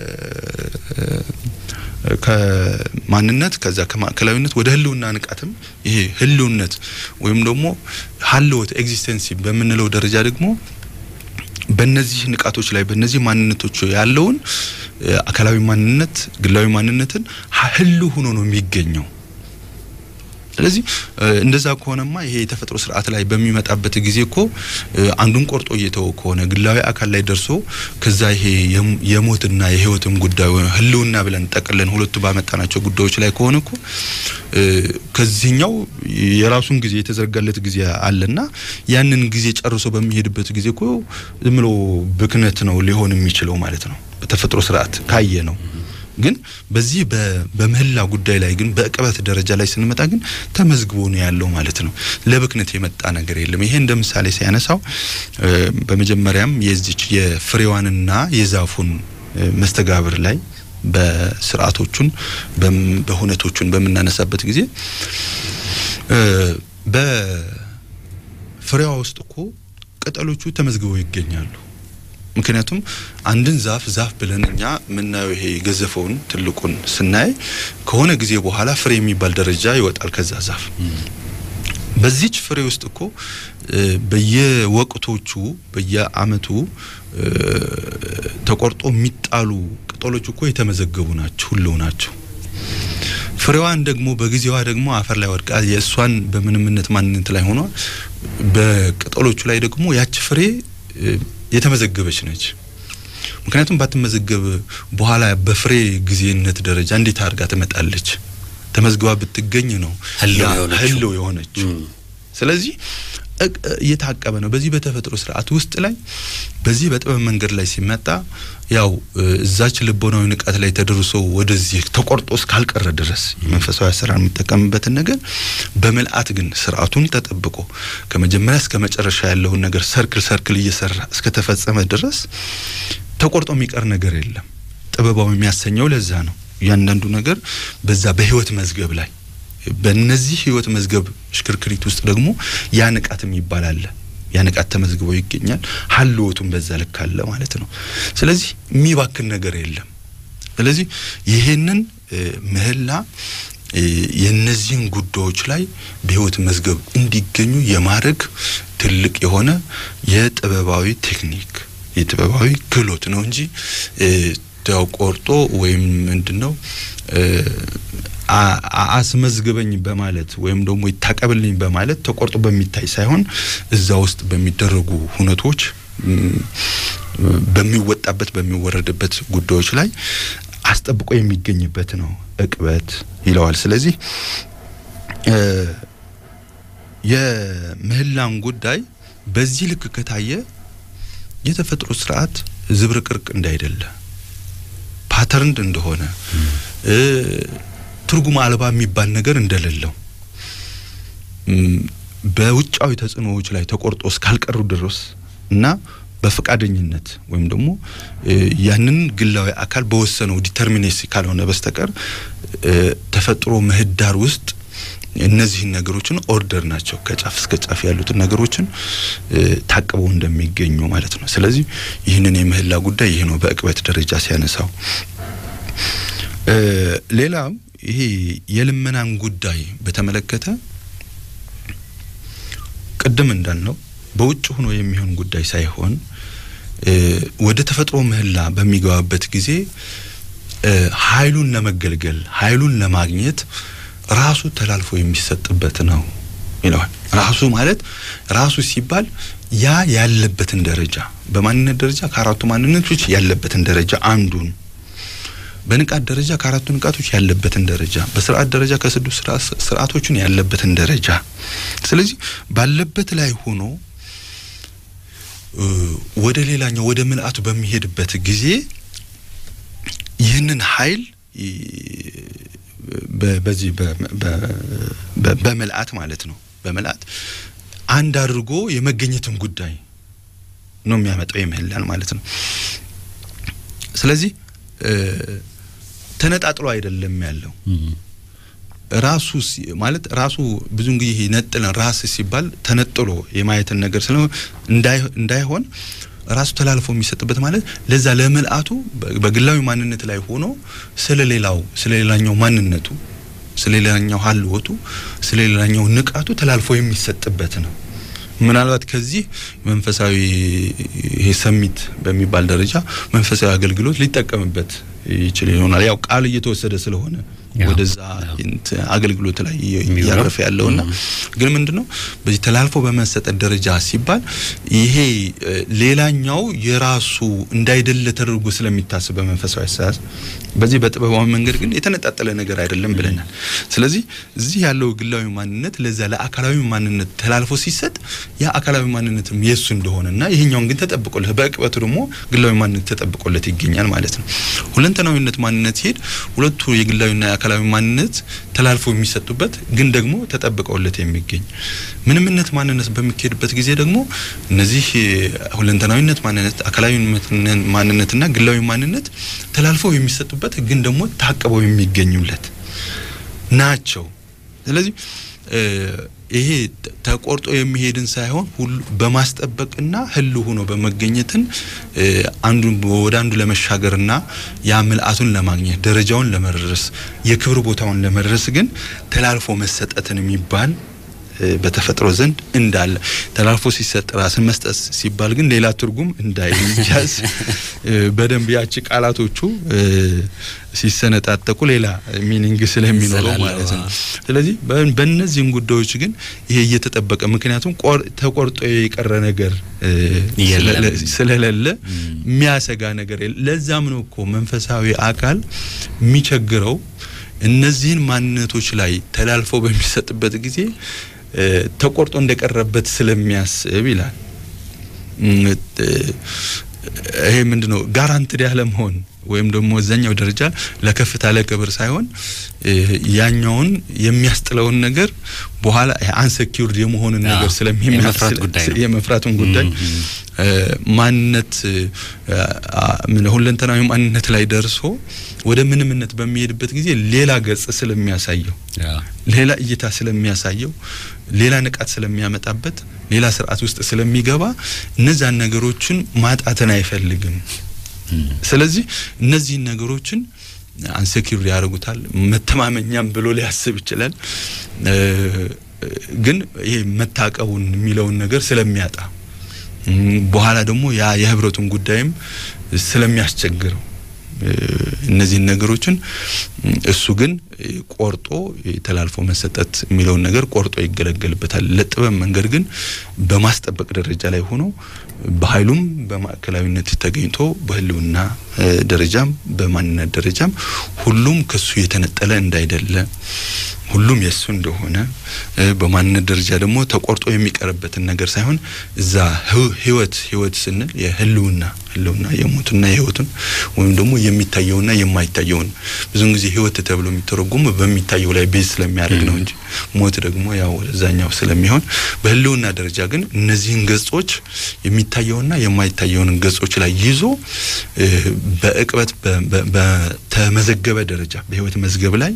ከማንነት ከዛ ከማዕከላዊነት ወደ ህልውና ንቃትም ይሄ ህልውነት ወይም ደግሞ ሀልወት ኤግዚስተንሲ በምንለው ደረጃ ደግሞ በእነዚህ ንቃቶች ላይ በእነዚህ ማንነቶች ያለውን አካላዊ ማንነት ግላዊ ማንነትን ህልው ሆኖ ነው የሚገኘው። ስለዚህ እንደዛ ከሆነማ ይሄ የተፈጥሮ ስርዓት ላይ በሚመጣበት ጊዜ እኮ አንዱን ቆርጦ እየተወ ከሆነ ግላዊ አካል ላይ ደርሶ ከዛ ይሄ የሞትና የህይወትም ጉዳይ ህልውና ብለን ጠቅለን ሁለቱ ባመጣናቸው ጉዳዮች ላይ ከሆነ እኮ ከዚህኛው የራሱን ጊዜ የተዘረጋለት ጊዜ አለና ያንን ጊዜ ጨርሶ በሚሄድበት ጊዜ እኮ ዝም ብሎ ብክነት ነው ሊሆን የሚችለው ማለት ነው። በተፈጥሮ ስርዓት ካየ ነው። ግን በዚህ በምህላ ጉዳይ ላይ ግን በዕቅበት ደረጃ ላይ ስንመጣ ግን ተመዝግቦ ነው ያለው ማለት ነው። ለብክነት የመጣ ነገር የለም። ይሄ እንደ ምሳሌ ሲያነሳው በመጀመሪያም የዚች የፍሬዋንና የዛፉን መስተጋብር ላይ በስርዓቶቹን በሁነቶቹን በምናነሳበት ጊዜ በፍሬዋ ውስጥ እኮ ቅጠሎቹ ተመዝግበው ይገኛሉ። ምክንያቱም አንድን ዛፍ ዛፍ ብለን እኛ የምናየው ይሄ የገዘፈውን ትልቁን ስናይ ከሆነ ጊዜ በኋላ ፍሬ የሚባል ደረጃ ይወጣል ከዛ ዛፍ። በዚች ፍሬ ውስጥ እኮ በየወቅቶቹ በየአመቱ ተቆርጦ የሚጣሉ ቅጠሎች እኮ የተመዘገቡ ናቸው፣ ሁሉ ናቸው። ፍሬዋን ደግሞ በጊዜዋ ደግሞ አፈር ላይ ወድቃ የእሷን በምንምነት ማንነት ላይ ሆኗ በቅጠሎቹ ላይ ደግሞ ያች ፍሬ የተመዘገበች ነች። ምክንያቱም ባትመዘገብ በኋላ በፍሬ ጊዜነት ደረጃ እንዴት አድርጋ ትመጣለች? ተመዝግባ ብትገኝ ነው ህልው የሆነችው። ስለዚህ እየታቀበ ነው። በዚህ በተፈጥሮ ስርዓት ውስጥ ላይ በዚህ በጥበብ መንገድ ላይ ሲመጣ ያው እዛች ልቦናዊ ንቃት ላይ ተደርሶ ወደዚህ ተቆርጦ እስካልቀረ ድረስ የመንፈሳዊ አሰራር የሚጠቀምበትን ነገር በምልአት ግን ስርዓቱን ተጠብቆ ከመጀመሪያ እስከ መጨረሻ ያለውን ነገር ሰርክል ሰርክል እየሰራ እስከተፈጸመ ድረስ ተቆርጦ የሚቀር ነገር የለም። ጥበባዊ የሚያሰኘው ለዛ ነው። እያንዳንዱ ነገር በዛ በህይወት መዝገብ ላይ በእነዚህ ህይወት መዝገብ ሽክርክሪት ውስጥ ደግሞ ያ ንቃት የሚባል አለ። ያ ንቃት ተመዝግቦ ይገኛል። ሀልወቱም በዛ ልክ አለ ማለት ነው። ስለዚህ የሚባክን ነገር የለም። ስለዚህ ይሄንን ምህላ የነዚህን ጉዳዮች ላይ በህይወት መዝገብ እንዲገኙ የማድረግ ትልቅ የሆነ የጥበባዊ ቴክኒክ የጥበባዊ ክህሎት ነው እንጂ ተቆርጦ ወይም ምንድን ነው አስመዝግበኝ በማለት ወይም ደግሞ ይታቀብልኝ በማለት ተቆርጦ በሚታይ ሳይሆን እዛ ውስጥ በሚደረጉ ሁነቶች በሚወጣበት በሚወረድበት ጉዳዮች ላይ አስጠብቆ የሚገኝበት ነው እቅበት ይለዋል። ስለዚህ የምህላን ጉዳይ በዚህ ልክ ከታየ የተፈጥሮ ስርዓት ዝብርቅርቅ እንዳይደለ ፓተርንድ እንደሆነ ትርጉም አልባ የሚባል ነገር እንደሌለው በውጫዊ ተጽዕኖዎች ላይ ተቆርጦ እስካልቀሩ ድረስ እና በፈቃደኝነት ወይም ደግሞ ያንን ግላዊ አካል በወሰነው ዲተርሚኔሲ ካልሆነ በስተቀር ተፈጥሮ ምህዳር ውስጥ እነዚህን ነገሮችን ኦርደር ናቸው ከጫፍ እስከ ጫፍ ያሉትን ነገሮችን ታቅበው እንደሚገኙ ማለት ነው። ስለዚህ ይህንን የምህላ ጉዳይ ይህ ነው በእቅበት ደረጃ ሲያነሳው። ሌላው ይሄ የልመናን ጉዳይ በተመለከተ ቅድም እንዳልነው በውጭ ሆኖ የሚሆን ጉዳይ ሳይሆን ወደ ተፈጥሮ ምህላ በሚገባበት ጊዜ ኃይሉን ለመገልገል ኃይሉን ለማግኘት ራሱ ተላልፎ የሚሰጥበት ነው ይለዋል። ራሱ ማለት ራሱ ሲባል ያ ያለበትን ደረጃ በማንነት ደረጃ ከአራቱ ማንነቶች ያለበትን ደረጃ አንዱን በንቃት ደረጃ ከአራቱ ንቃቶች ያለበትን ደረጃ በስርዓት ደረጃ ከስድስት ስርዓቶችን ያለበትን ደረጃ ስለዚህ ባለበት ላይ ሆኖ ወደ ሌላኛው ወደ ምልአቱ በሚሄድበት ጊዜ ይህንን ኃይል በዚህ በምልአት ማለት ነው በምልአት አንድ አድርጎ የመገኘትን ጉዳይ ነው የሚያመጣው የምህላን ማለት ነው። ስለዚህ ተነጣጥሎ አይደለም ያለው ራሱ ማለት ራሱ ብዙን ጊዜ ነጥለን ራስ ሲባል ተነጥሎ የማየትን ነገር ስለ እንዳይሆን ራሱ ተላልፎ የሚሰጥበት ማለት ለዛ ለምልአቱ በግላዊ ማንነት ላይ ሆኖ ስለ ሌላው ስለ ሌላኛው ማንነቱ ስለ ሌላኛው ሀልወቱ ስለ ሌላኛው ንቃቱ ተላልፎ የሚሰጥበት ነው። ምናልባት ከዚህ መንፈሳዊ ይሄ ሰሚት በሚባል ደረጃ መንፈሳዊ አገልግሎት ሊጠቀምበት ይችል ይሆናል። ያው ቃል እየተወሰደ ስለሆነ ወደዛ አገልግሎት ላይ እያረፈ ያለውና ግን ምንድነው በዚህ ተላልፎ በመሰጠት ደረጃ ሲባል ይሄ ሌላኛው የራሱ እንዳይደለ ተደርጎ ስለሚታስብ በመንፈሳዊ አስተሳሰብ በዚህ በጥበባዊ መንገድ ግን የተነጣጠለ ነገር አይደለም ብለናል። ስለዚህ እዚህ ያለው ግላዊ ማንነት ለዛ ለአካላዊ ማንነት ተላልፎ ሲሰጥ ያ አካላዊ ማንነትም የሱ እንደሆነና ይሄኛውን ግን ተጠብቆለት በቅበቱ ደግሞ ግላዊ ማንነት ተጠብቆለት ይገኛል ማለት ነው። ሁለንተናዊነት ማንነት ሲሄድ ሁለቱ የግላዊና የአካላዊ ማንነት ተላልፎ የሚሰጡበት ግን ደግሞ ተጠብቀውለት የሚገኝ ምንምነት ማንነት በሚካሄድበት ጊዜ ደግሞ እነዚህ ሁለንተናዊነት ማንነት፣ አካላዊ ማንነትና ግላዊ ማንነት ተላልፈው የሚሰጡበት ግን ደግሞ ታቅበው የሚገኙለት ናቸው። አንዱን ይሄ ተቆርጦ የሚሄድን ሳይሆን ሁሉ በማስጠበቅና ህል ሆኖ በመገኘትን አንዱን ወደ አንዱ ለመሻገርና ያ ምልአቱን ለማግኘት ደረጃውን ለመድረስ የክብር ቦታውን ለመድረስ ግን ተላልፎ መሰጠትን የሚባል በተፈጥሮ ዘንድ እንዳለ ተላልፎ ሲሰጥ ራስን መስጠት ሲባል ግን ሌላ ትርጉም እንዳይያዝ በደንብ ያቺ ቃላቶቹ ሲሰነጣጠቁ ሌላ ሚኒንግ ስለሚኖረው ማለት ነው። ስለዚህ በእነዚህም ጉዳዮች ግን ይሄ እየተጠበቀ ምክንያቱም ተቆርጦ የቀረ ነገር ስለሌለ የሚያሰጋ ነገር ለዛም ነው እኮ መንፈሳዊ አካል የሚቸግረው እነዚህን ማንነቶች ላይ ተላልፈው በሚሰጥበት ጊዜ ተቆርጦ እንደቀረበት ስለሚያስብ ይላል። ይሄ ምንድነው ጋራንትድ ያለ መሆን ወይም ደግሞ እዛኛው ደረጃ ለከፍታ ለክብር ሳይሆን ያኛውን የሚያስጥለውን ነገር በኋላ አንሰኪውርድ የመሆንን ነገር ስለሚመስል የመፍራቱን ጉዳይ ማንነት ሁለንተናዊ ማንነት ላይ ደርሶ ወደ ምንምነት በሚሄድበት ጊዜ ሌላ ገጽ ስለሚያሳየው ሌላ እይታ ስለሚያሳየው ሌላ ንቃት ስለሚያመጣበት ሌላ ስርዓት ውስጥ ስለሚገባ እነዛን ነገሮችን ማጣትን አይፈልግም። ስለዚህ እነዚህን ነገሮችን አንሴኪር ያደርጉታል። መተማመኛም ብሎ ሊያስብ ይችላል። ግን ይሄ መታቀቡን የሚለውን ነገር ስለሚያጣ በኋላ ደግሞ ያ የህብረቱን ጉዳይም ስለሚያስቸግረው እነዚህን ነገሮችን እሱ ግን ቆርጦ ተላልፎ መሰጠት የሚለውን ነገር ቆርጦ ይገለገልበታል። ለጥበብ መንገድ ግን በማስጠበቅ ደረጃ ላይ ሆኖ በኃይሉም በማዕከላዊነት ተገኝቶ በህልውና ደረጃም በማንነት ደረጃም ሁሉም ከሱ የተነጠለ እንዳይደለ ሁሉም የእሱ እንደሆነ በማንነት ደረጃ ደግሞ ተቆርጦ የሚቀርበትን ነገር ሳይሆን እዛ ህይወት ህይወት ስንል የህልውና ህልውና የሞትና የህይወቱን ወይም ደግሞ የሚታየውና የማይታየውን ብዙውን ጊዜ ህይወት ተብሎ የሚተረጉም በሚታየው ላይ ቤዝ ስለሚያደርግ ነው እንጂ ሞት ደግሞ ያው ወደዛኛው ስለሚሆን በህልውና ደረጃ ግን እነዚህን ገጾች የሚታየውና የማይታየውን ገጾች ላይ ይዞ በእቅበት በተመዘገበ ደረጃ በህይወት መዝገብ ላይ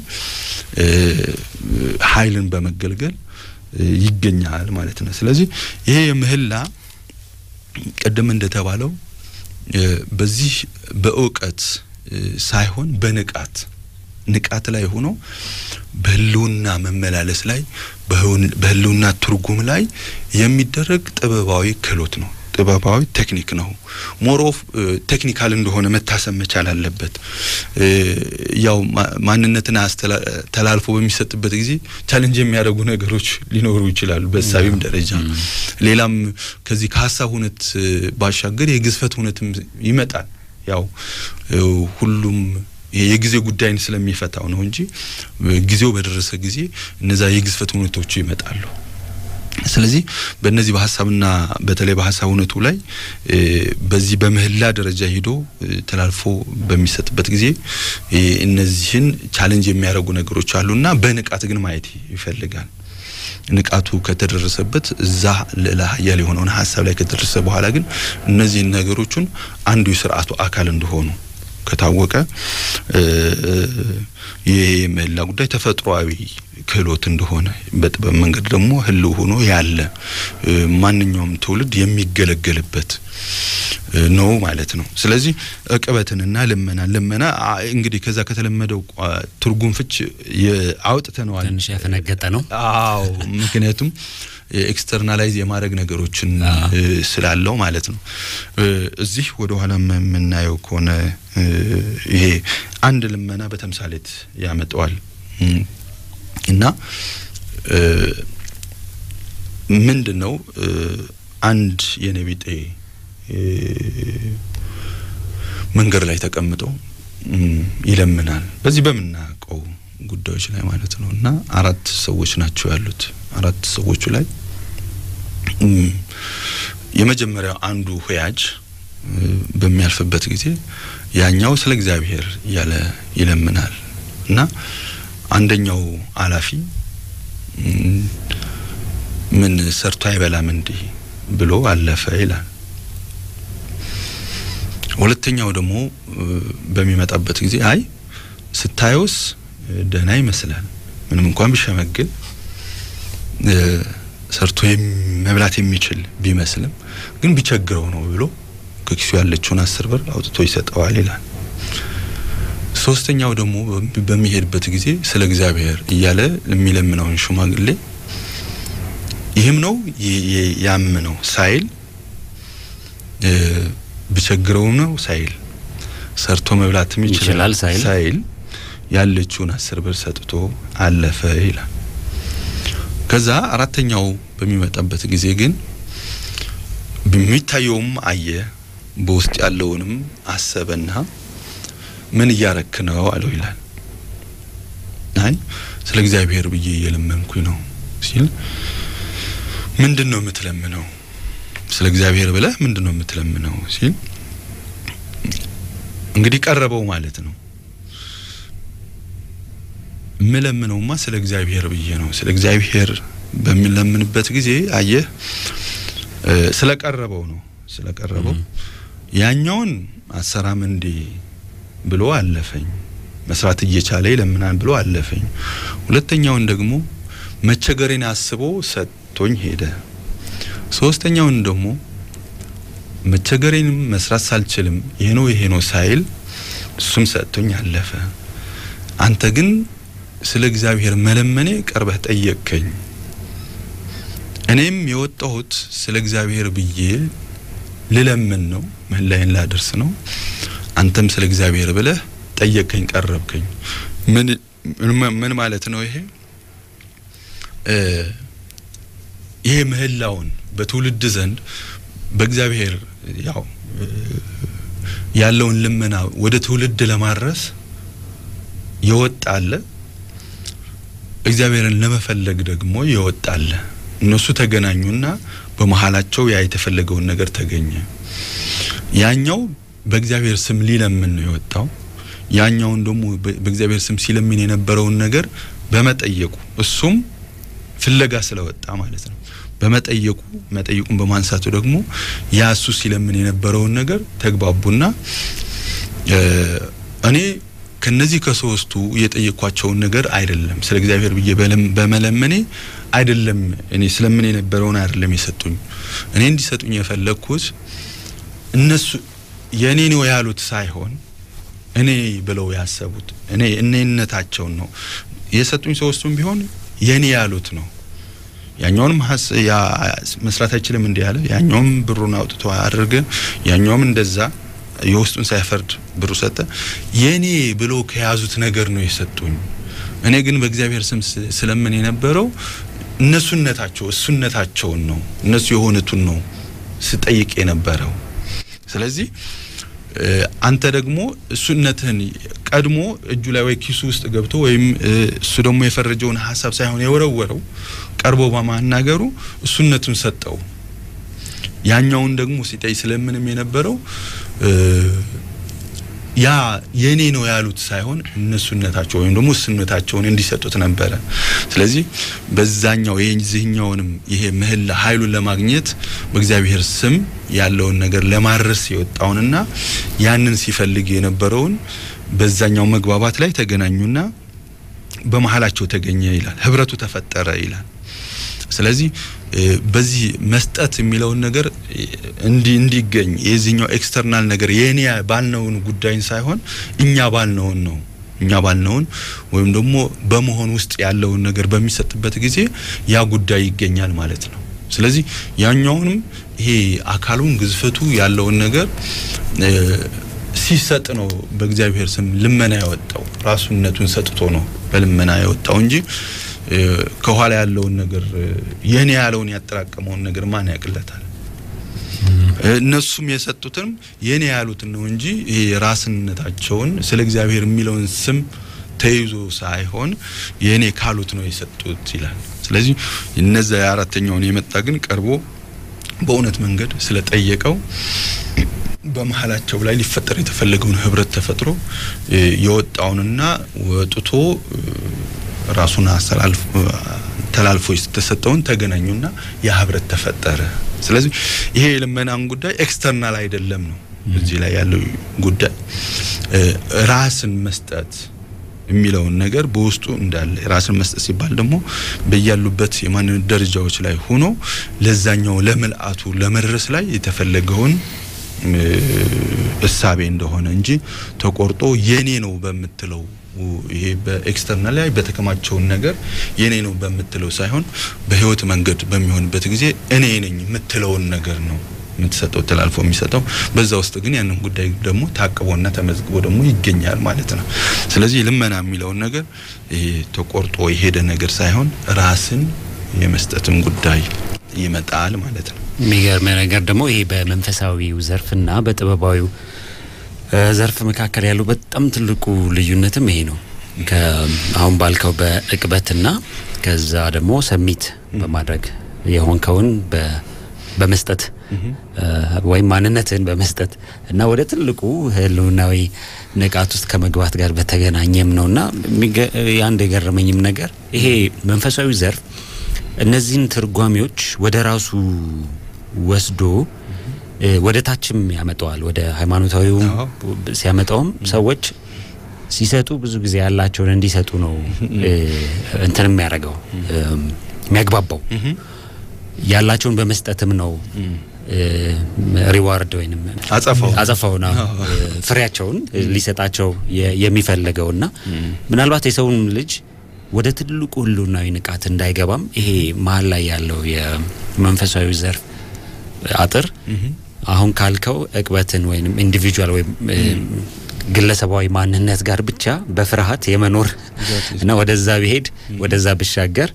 ኃይልን በመገልገል ይገኛል ማለት ነው። ስለዚህ ይሄ የምህላ ቅድም እንደተባለው በዚህ በእውቀት ሳይሆን በንቃት ንቃት ላይ ሆኖ በህልውና መመላለስ ላይ በህልውና ትርጉም ላይ የሚደረግ ጥበባዊ ክህሎት ነው። ጥበባዊ ቴክኒክ ነው። ሞር ኦፍ ቴክኒካል እንደሆነ መታሰብ መቻል አለበት። ያው ማንነትን ተላልፎ በሚሰጥበት ጊዜ ቻሌንጅ የሚያደርጉ ነገሮች ሊኖሩ ይችላሉ። በሳቢም ደረጃ ሌላም ከዚህ ከሀሳብ እውነት ባሻገር የግዝፈት እውነትም ይመጣል። ያው ሁሉም የጊዜ ጉዳይን ስለሚፈታው ነው እንጂ ጊዜው በደረሰ ጊዜ እነዛ የግዝፈት እውነቶቹ ይመጣሉ። ስለዚህ በእነዚህ በሀሳብና በተለይ በሀሳብ እውነቱ ላይ በዚህ በምህላ ደረጃ ሂዶ ተላልፎ በሚሰጥበት ጊዜ እነዚህን ቻሌንጅ የሚያደርጉ ነገሮች አሉና በንቃት ግን ማየት ይፈልጋል። ንቃቱ ከተደረሰበት እዛ ልዕለ ኃያል የሆነውን ሀሳብ ላይ ከደረሰ በኋላ ግን እነዚህን ነገሮቹን አንዱ የስርዓቱ አካል እንደሆኑ ከታወቀ ይህ የምህላ ጉዳይ ተፈጥሯዊ ክህሎት እንደሆነ በጥበብ መንገድ ደግሞ ህልው ሆኖ ያለ ማንኛውም ትውልድ የሚገለገልበት ነው ማለት ነው። ስለዚህ እቅበትንና ልመና ልመና እንግዲህ ከዛ ከተለመደው ትርጉም ፍች አውጥተነዋል። ትንሽ ያፈነገጠ ነው። አዎ ምክንያቱም ኤክስተርናላይዝ የማድረግ ነገሮችን ስላለው ማለት ነው። እዚህ ወደ ኋላ የምናየው ከሆነ ይሄ አንድ ልመና በተምሳሌት ያመጣዋል እና ምንድን ነው አንድ የነቢጤ መንገድ ላይ ተቀምጦ ይለምናል። በዚህ በምናውቀው ጉዳዮች ላይ ማለት ነው እና አራት ሰዎች ናቸው ያሉት። አራት ሰዎቹ ላይ የመጀመሪያው አንዱ ሁያጅ በሚያልፍበት ጊዜ ያኛው ስለ እግዚአብሔር እያለ ይለምናል እና አንደኛው አላፊ ምን ሰርቶ አይበላም እንዲህ ብሎ አለፈ ይላል። ሁለተኛው ደግሞ በሚመጣበት ጊዜ አይ ስታየውስ ደህና ይመስላል ምንም እንኳን ቢሸመግል ሰርቶ መብላት የሚችል ቢመስልም ግን ቢቸግረው ነው ብሎ ከኪሱ ያለችውን አስር ብር አውጥቶ ይሰጠዋል ይላል። ሶስተኛው ደግሞ በሚሄድበት ጊዜ ስለ እግዚአብሔር እያለ የሚለምነውን ሽማግሌ ይህም ነው ያም ነው ሳይል ብቸግረውም ነው ሳይል ሰርቶ መብላትም ይችላል ሳይል ያለችውን አስር ብር ሰጥቶ አለፈ ይላል። ከዛ አራተኛው በሚመጣበት ጊዜ ግን በሚታየውም አየ በውስጥ ያለውንም አሰበና ምን እያረክ ነው አለው ይላል። አይ ስለ እግዚአብሔር ብዬ እየለመንኩኝ ነው ሲል ምንድን ነው የምትለምነው? ስለ እግዚአብሔር ብለህ ምንድን ነው የምትለምነው ሲል እንግዲህ ቀረበው ማለት ነው። የምለምነውማ ስለ እግዚአብሔር ብዬ ነው። ስለ እግዚአብሔር በሚለምንበት ጊዜ አየህ ስለቀረበው ነው ስለቀረበው ያኛውን አሰራም እንዴ ብሎ አለፈኝ። መስራት እየቻለ ይለምናል ብሎ አለፈኝ። ሁለተኛውን ደግሞ መቸገሬን አስቦ ሰጥቶኝ ሄደ። ሶስተኛውን ደግሞ መቸገሬንም መስራት ሳልችልም ይሄ ነው ይሄ ነው ሳይል እሱም ሰጥቶኝ አለፈ። አንተ ግን ስለ እግዚአብሔር መለመኔ ቀርበህ ጠየቅከኝ። እኔም የወጣሁት ስለ እግዚአብሔር ብዬ ልለምን ነው፣ ምህላዬን ላደርስ ነው። አንተም ስለ እግዚአብሔር ብለህ ጠየቅከኝ፣ ቀረብከኝ። ምን ምን ማለት ነው ይሄ? ይሄ ምህላውን በትውልድ ዘንድ በእግዚአብሔር ያው ያለውን ልመና ወደ ትውልድ ለማድረስ የወጣ አለ፣ እግዚአብሔርን ለመፈለግ ደግሞ የወጣ አለ። እነሱ ተገናኙና በመሀላቸው ያ የተፈለገውን ነገር ተገኘ። ያኛው በእግዚአብሔር ስም ሊለምን ነው የወጣው። ያኛውን ደግሞ በእግዚአብሔር ስም ሲለምን የነበረውን ነገር በመጠየቁ እሱም ፍለጋ ስለወጣ ማለት ነው። በመጠየቁ መጠየቁን በማንሳቱ ደግሞ ያ እሱ ሲለምን የነበረውን ነገር ተግባቡና እኔ ከነዚህ ከሶስቱ የጠየኳቸውን ነገር አይደለም ስለ እግዚአብሔር ብዬ በመለመኔ አይደለም እኔ ስለምን የነበረውን አይደለም የሰጡኝ። እኔ እንዲሰጡኝ የፈለግኩት እነሱ የእኔ ነው ያሉት ሳይሆን እኔ ብለው ያሰቡት እኔ እኔነታቸውን ነው የሰጡኝ። ሶስቱም ቢሆን የኔ ያሉት ነው። ያኛውንም መስራት አይችልም እንዲህ ያለ፣ ያኛውም ብሩን አውጥቶ አድርገ፣ ያኛውም እንደዛ የውስጡን ሳይፈርድ ብሩ ሰጠ። የኔ ብሎ ከያዙት ነገር ነው የሰጡኝ። እኔ ግን በእግዚአብሔር ስም ስለምን የነበረው እነሱነታቸው እሱነታቸውን ነው እነሱ የሆኑትን ነው ስጠይቅ የነበረው። ስለዚህ አንተ ደግሞ እሱነትህን ቀድሞ እጁ ላይ ወይ ኪሱ ውስጥ ገብቶ ወይም እሱ ደግሞ የፈረጀውን ሀሳብ ሳይሆን የወረወረው ቀርቦ በማናገሩ እሱነቱን ሰጠው። ያኛውን ደግሞ ሲጠይ ስለምንም የነበረው ያ የኔ ነው ያሉት ሳይሆን እነሱነታቸው ወይም ደግሞ እሱነታቸውን እንዲሰጡት ነበረ። ስለዚህ በዛኛው የዚህኛውንም ይሄ ምህላ ኃይሉን ለማግኘት በእግዚአብሔር ስም ያለውን ነገር ለማድረስ የወጣውንና ያንን ሲፈልግ የነበረውን በዛኛው መግባባት ላይ ተገናኙና በመሀላቸው ተገኘ ይላል። ህብረቱ ተፈጠረ ይላል። ስለዚህ በዚህ መስጠት የሚለውን ነገር እንዲ እንዲገኝ የዚህኛው ኤክስተርናል ነገር የኔ ባልነውን ጉዳይን ሳይሆን እኛ ባልነውን ነው እኛ ባልነውን ወይም ደግሞ በመሆን ውስጥ ያለውን ነገር በሚሰጥበት ጊዜ ያ ጉዳይ ይገኛል ማለት ነው። ስለዚህ ያኛውንም ይሄ አካሉን ግዝፈቱ ያለውን ነገር ሲሰጥ ነው በእግዚአብሔር ስም ልመና ያወጣው ራሱነቱን ሰጥቶ ነው በልመና ያወጣው እንጂ ከኋላ ያለውን ነገር የኔ ያለውን ያጠራቀመውን ነገር ማን ያቅለታል? እነሱም የሰጡትም የኔ ያሉትን ነው እንጂ ይሄ ራስነታቸውን ስለ እግዚአብሔር የሚለውን ስም ተይዞ ሳይሆን የኔ ካሉት ነው የሰጡት ይላል። ስለዚህ እነዛ የአራተኛውን የመጣ ግን ቀርቦ በእውነት መንገድ ስለጠየቀው በመሀላቸው ላይ ሊፈጠር የተፈለገውን ህብረት ተፈጥሮ የወጣውንና ወጥቶ ራሱን አስተላልፎ ተላልፎ የተሰጠውን ተገናኙና ያ ህብረት ተፈጠረ። ስለዚህ ይሄ የልመናን ጉዳይ ኤክስተርናል አይደለም ነው እዚህ ላይ ያለው ጉዳይ ራስን መስጠት የሚለውን ነገር በውስጡ እንዳለ ራስን መስጠት ሲባል ደግሞ በያሉበት የማንነት ደረጃዎች ላይ ሆኖ ለዛኛው ለምልአቱ ለመድረስ ላይ የተፈለገውን እሳቤ እንደሆነ እንጂ ተቆርጦ የኔ ነው በምትለው ይሄ በኤክስተርናል ላይ በተከማቸውን ነገር የኔ ነው በምትለው ሳይሆን በህይወት መንገድ በሚሆንበት ጊዜ እኔ ነኝ የምትለውን ነገር ነው የምትሰጠው ተላልፎ የሚሰጠው በዛ ውስጥ ግን ያንን ጉዳይ ደግሞ ታቅቦና ተመዝግቦ ደግሞ ይገኛል ማለት ነው። ስለዚህ ልመና የሚለውን ነገር ይሄ ተቆርጦ የሄደ ነገር ሳይሆን ራስን የመስጠትም ጉዳይ ይመጣል ማለት ነው። የሚገርም ነገር ደግሞ ይሄ በመንፈሳዊው ዘርፍና በጥበባዊው ዘርፍ መካከል ያለው በጣም ትልቁ ልዩነትም ይሄ ነው። አሁን ባልከው በእቅበትና ከዛ ደግሞ ሰሚት በማድረግ የሆንከውን በመስጠት ወይም ማንነትን በመስጠት እና ወደ ትልቁ ህልውናዊ ንቃት ውስጥ ከመግባት ጋር በተገናኘም ነውና የአንድ የገረመኝም ነገር ይሄ መንፈሳዊ ዘርፍ እነዚህን ትርጓሜዎች ወደ ራሱ ወስዶ ወደ ታችም ያመጣዋል። ወደ ሃይማኖታዊውም ሲያመጣውም ሰዎች ሲሰጡ ብዙ ጊዜ ያላቸውን እንዲሰጡ ነው እንትን የሚያደርገው የሚያግባባው ያላቸውን በመስጠትም ነው ሪዋርድ ወይም አጸፋው አጸፋውና ፍሬያቸውን ሊሰጣቸው የሚፈልገውና ምናልባት የሰውን ልጅ ወደ ትልቁ ህልውናዊ ንቃት እንዳይገባም ይሄ መሀል ላይ ያለው የመንፈሳዊ ዘርፍ አጥር አሁን ካልከው እቅበትን ወይም ኢንዲቪጁዋል ወይም ግለሰባዊ ማንነት ጋር ብቻ በፍርሃት የመኖር እና ወደዛ ብሄድ ወደዛ ብሻገር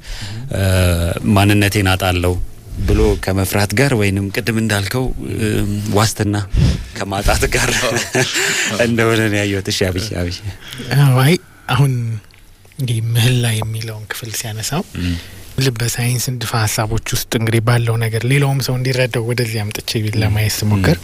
ማንነቴን አጣለው ብሎ ከመፍራት ጋር ወይንም ቅድም እንዳልከው ዋስትና ከማጣት ጋር እንደሆነ ነው ያየሁት። እሺ አብይ አብይ አይ አሁን እንግዲህ ምህላ የሚለውን ክፍል ሲያነሳው ልበ ሳይንስ ንድፈ ሀሳቦች ውስጥ እንግዲህ ባለው ነገር ሌላውም ሰው እንዲረዳው ወደዚህ አምጥቼ ለማየት ስሞክር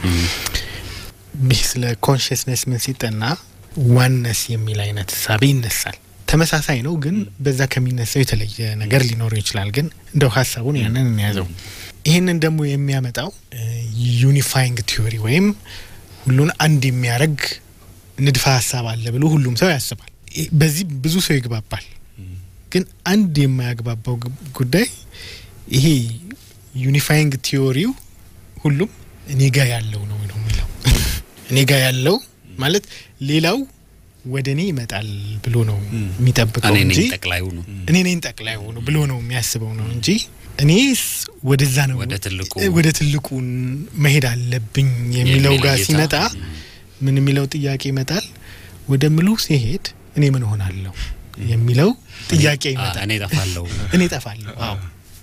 ይህ ስለ ኮንሽስነስ ምን ሲጠና ዋነስ የሚል አይነት ሳቢ ይነሳል። ተመሳሳይ ነው፣ ግን በዛ ከሚነሳው የተለየ ነገር ሊኖረው ይችላል። ግን እንደው ሀሳቡን ያንን እንያዘው። ይህንን ደግሞ የሚያመጣው ዩኒፋይንግ ቲዮሪ ወይም ሁሉን አንድ የሚያደርግ ንድፈ ሀሳብ አለ ብሎ ሁሉም ሰው ያስባል። በዚህ ብዙ ሰው ይግባባል። ግን አንድ የማያግባባው ጉዳይ ይሄ ዩኒፋይንግ ቲዮሪው ሁሉም እኔ ጋ ያለው ነው ነው የሚለው እኔ ጋ ያለው ማለት ሌላው ወደ እኔ ይመጣል ብሎ ነው የሚጠብቀው እንጂ ጠቅላዩ ነው እኔ ነኝ ጠቅላዩ ነው ብሎ ነው የሚያስበው ነው እንጂ እኔስ ወደዛ ነው ወደ ትልቁ ወደ ትልቁ መሄድ አለብኝ የሚለው ጋር ሲመጣ ምን የሚለው ጥያቄ ይመጣል። ወደ ምሉ ሲሄድ እኔ ምን ሆናለሁ የሚለው ጥያቄ ይመጣል። እኔ ጠፋለሁ እኔ ጠፋለሁ። አዎ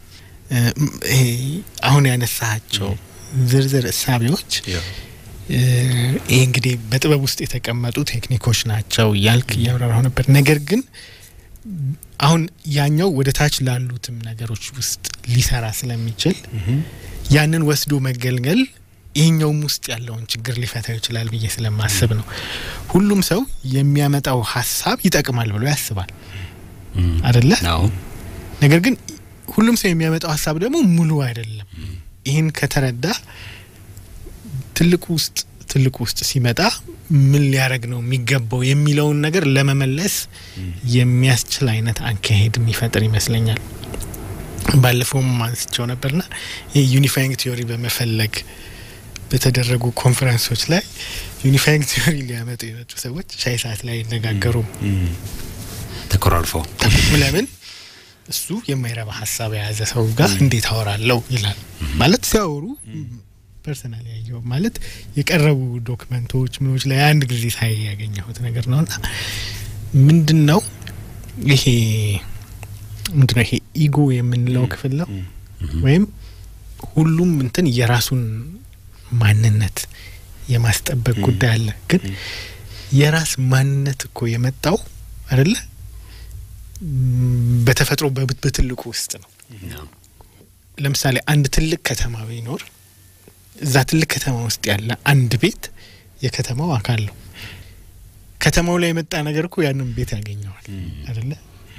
ይሄ አሁን ያነሳቸው ዝርዝር እሳቤዎች ይህ እንግዲህ በጥበብ ውስጥ የተቀመጡ ቴክኒኮች ናቸው እያልክ እያብራራሁ ነበር። ነገር ግን አሁን ያኛው ወደ ታች ላሉትም ነገሮች ውስጥ ሊሰራ ስለሚችል ያንን ወስዶ መገልገል ይህኛውም ውስጥ ያለውን ችግር ሊፈታው ይችላል ብዬ ስለማስብ ነው። ሁሉም ሰው የሚያመጣው ሀሳብ ይጠቅማል ብሎ ያስባል አደለ? ነገር ግን ሁሉም ሰው የሚያመጣው ሀሳብ ደግሞ ሙሉ አይደለም። ይህን ከተረዳ ትልቁ ውስጥ ትልቁ ውስጥ ሲመጣ ምን ሊያደርግ ነው የሚገባው የሚለውን ነገር ለመመለስ የሚያስችል አይነት አካሄድ የሚፈጥር ይመስለኛል። ባለፈውም አንስቸው ነበርና ይህ ዩኒፋይንግ ቲዮሪ በመፈለግ በተደረጉ ኮንፈረንሶች ላይ ዩኒፋይንግ ቲዮሪ ሊያመጡ የመጡ ሰዎች ሻይ ሰዓት ላይ አይነጋገሩም። ተኮራርፈው ለምን እሱ የማይረባ ሀሳብ የያዘ ሰው ጋር እንዴት አወራለሁ ይላል ማለት ሲያወሩ ፐርሰናል ያየው ማለት የቀረቡ ዶክመንቶች ምኖች ላይ አንድ ጊዜ ሳይ ያገኘሁት ነገር ነው እና ምንድን ነው ይሄ ምንድን ነው ይሄ ኢጎ የምንለው ክፍል ነው ወይም ሁሉም እንትን የራሱን ማንነት የማስጠበቅ ጉዳይ አለ። ግን የራስ ማንነት እኮ የመጣው አይደለ በተፈጥሮ በትልቁ ውስጥ ነው። ለምሳሌ አንድ ትልቅ ከተማ ቢኖር እዛ ትልቅ ከተማ ውስጥ ያለ አንድ ቤት የከተማው አካል ነው። ከተማው ላይ የመጣ ነገር እኮ ያንን ቤት ያገኘዋል አይደለ?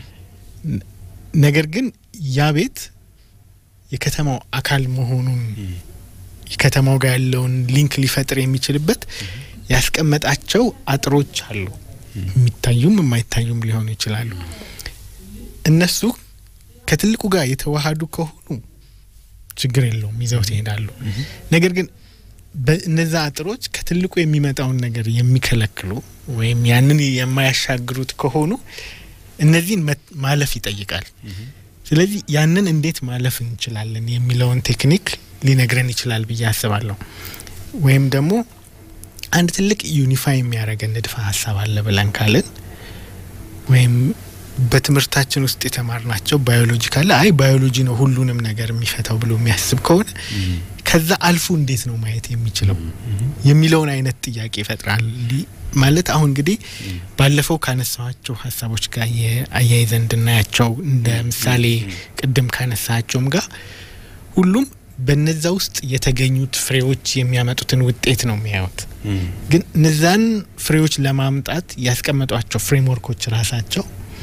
ነገር ግን ያ ቤት የከተማው አካል መሆኑን የከተማው ጋር ያለውን ሊንክ ሊፈጥር የሚችልበት ያስቀመጣቸው አጥሮች አሉ። የሚታዩም የማይታዩም ሊሆኑ ይችላሉ። እነሱ ከትልቁ ጋር የተዋሃዱ ከሆኑ ችግር የለውም፣ ይዘውት ይሄዳሉ። ነገር ግን በእነዛ አጥሮች ከትልቁ የሚመጣውን ነገር የሚከለክሉ ወይም ያንን የማያሻግሩት ከሆኑ እነዚህን ማለፍ ይጠይቃል። ስለዚህ ያንን እንዴት ማለፍ እንችላለን የሚለውን ቴክኒክ ሊነግረን ይችላል ብዬ አስባለሁ። ወይም ደግሞ አንድ ትልቅ ዩኒፋይ የሚያደርገን ንድፈ ሀሳብ አለ ብለን ካልን ወይም በትምህርታችን ውስጥ የተማርናቸው ባዮሎጂ ካለ አይ ባዮሎጂ ነው ሁሉንም ነገር የሚፈታው ብሎ የሚያስብ ከሆነ ከዛ አልፎ እንዴት ነው ማየት የሚችለው የሚለውን አይነት ጥያቄ ይፈጥራል። ማለት አሁን እንግዲህ ባለፈው ካነሳኋቸው ሀሳቦች ጋር የአያይዘን እንድናያቸው እንደ ምሳሌ ቅድም ካነሳቸውም ጋር ሁሉም በነዛ ውስጥ የተገኙት ፍሬዎች የሚያመጡትን ውጤት ነው የሚያዩት። ግን እነዛን ፍሬዎች ለማምጣት ያስቀመጧቸው ፍሬምወርኮች ራሳቸው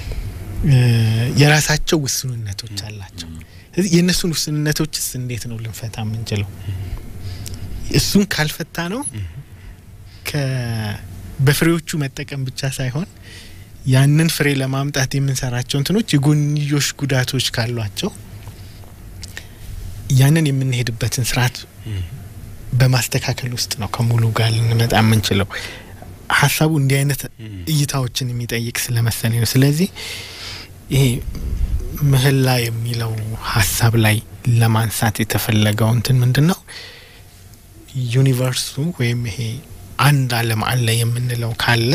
የራሳቸው ውስንነቶች አላቸው። ስለዚህ የእነሱን ውስንነቶችስ እንዴት ነው ልንፈታ የምንችለው? እሱን ካልፈታ ነው በፍሬዎቹ መጠቀም ብቻ ሳይሆን ያንን ፍሬ ለማምጣት የምንሰራቸው እንትኖች የጎንዮሽ ጉዳቶች ካሏቸው ያንን የምንሄድበትን ስርዓት በማስተካከል ውስጥ ነው ከሙሉ ጋር ልንመጣ የምንችለው። ሀሳቡ እንዲህ አይነት እይታዎችን የሚጠይቅ ስለመሰለኝ ነው። ስለዚህ ይሄ ምህላ የሚለው ሀሳብ ላይ ለማንሳት የተፈለገው እንትን ምንድን ነው ዩኒቨርሱ ወይም ይሄ አንድ ዓለም አለ የምንለው ካለ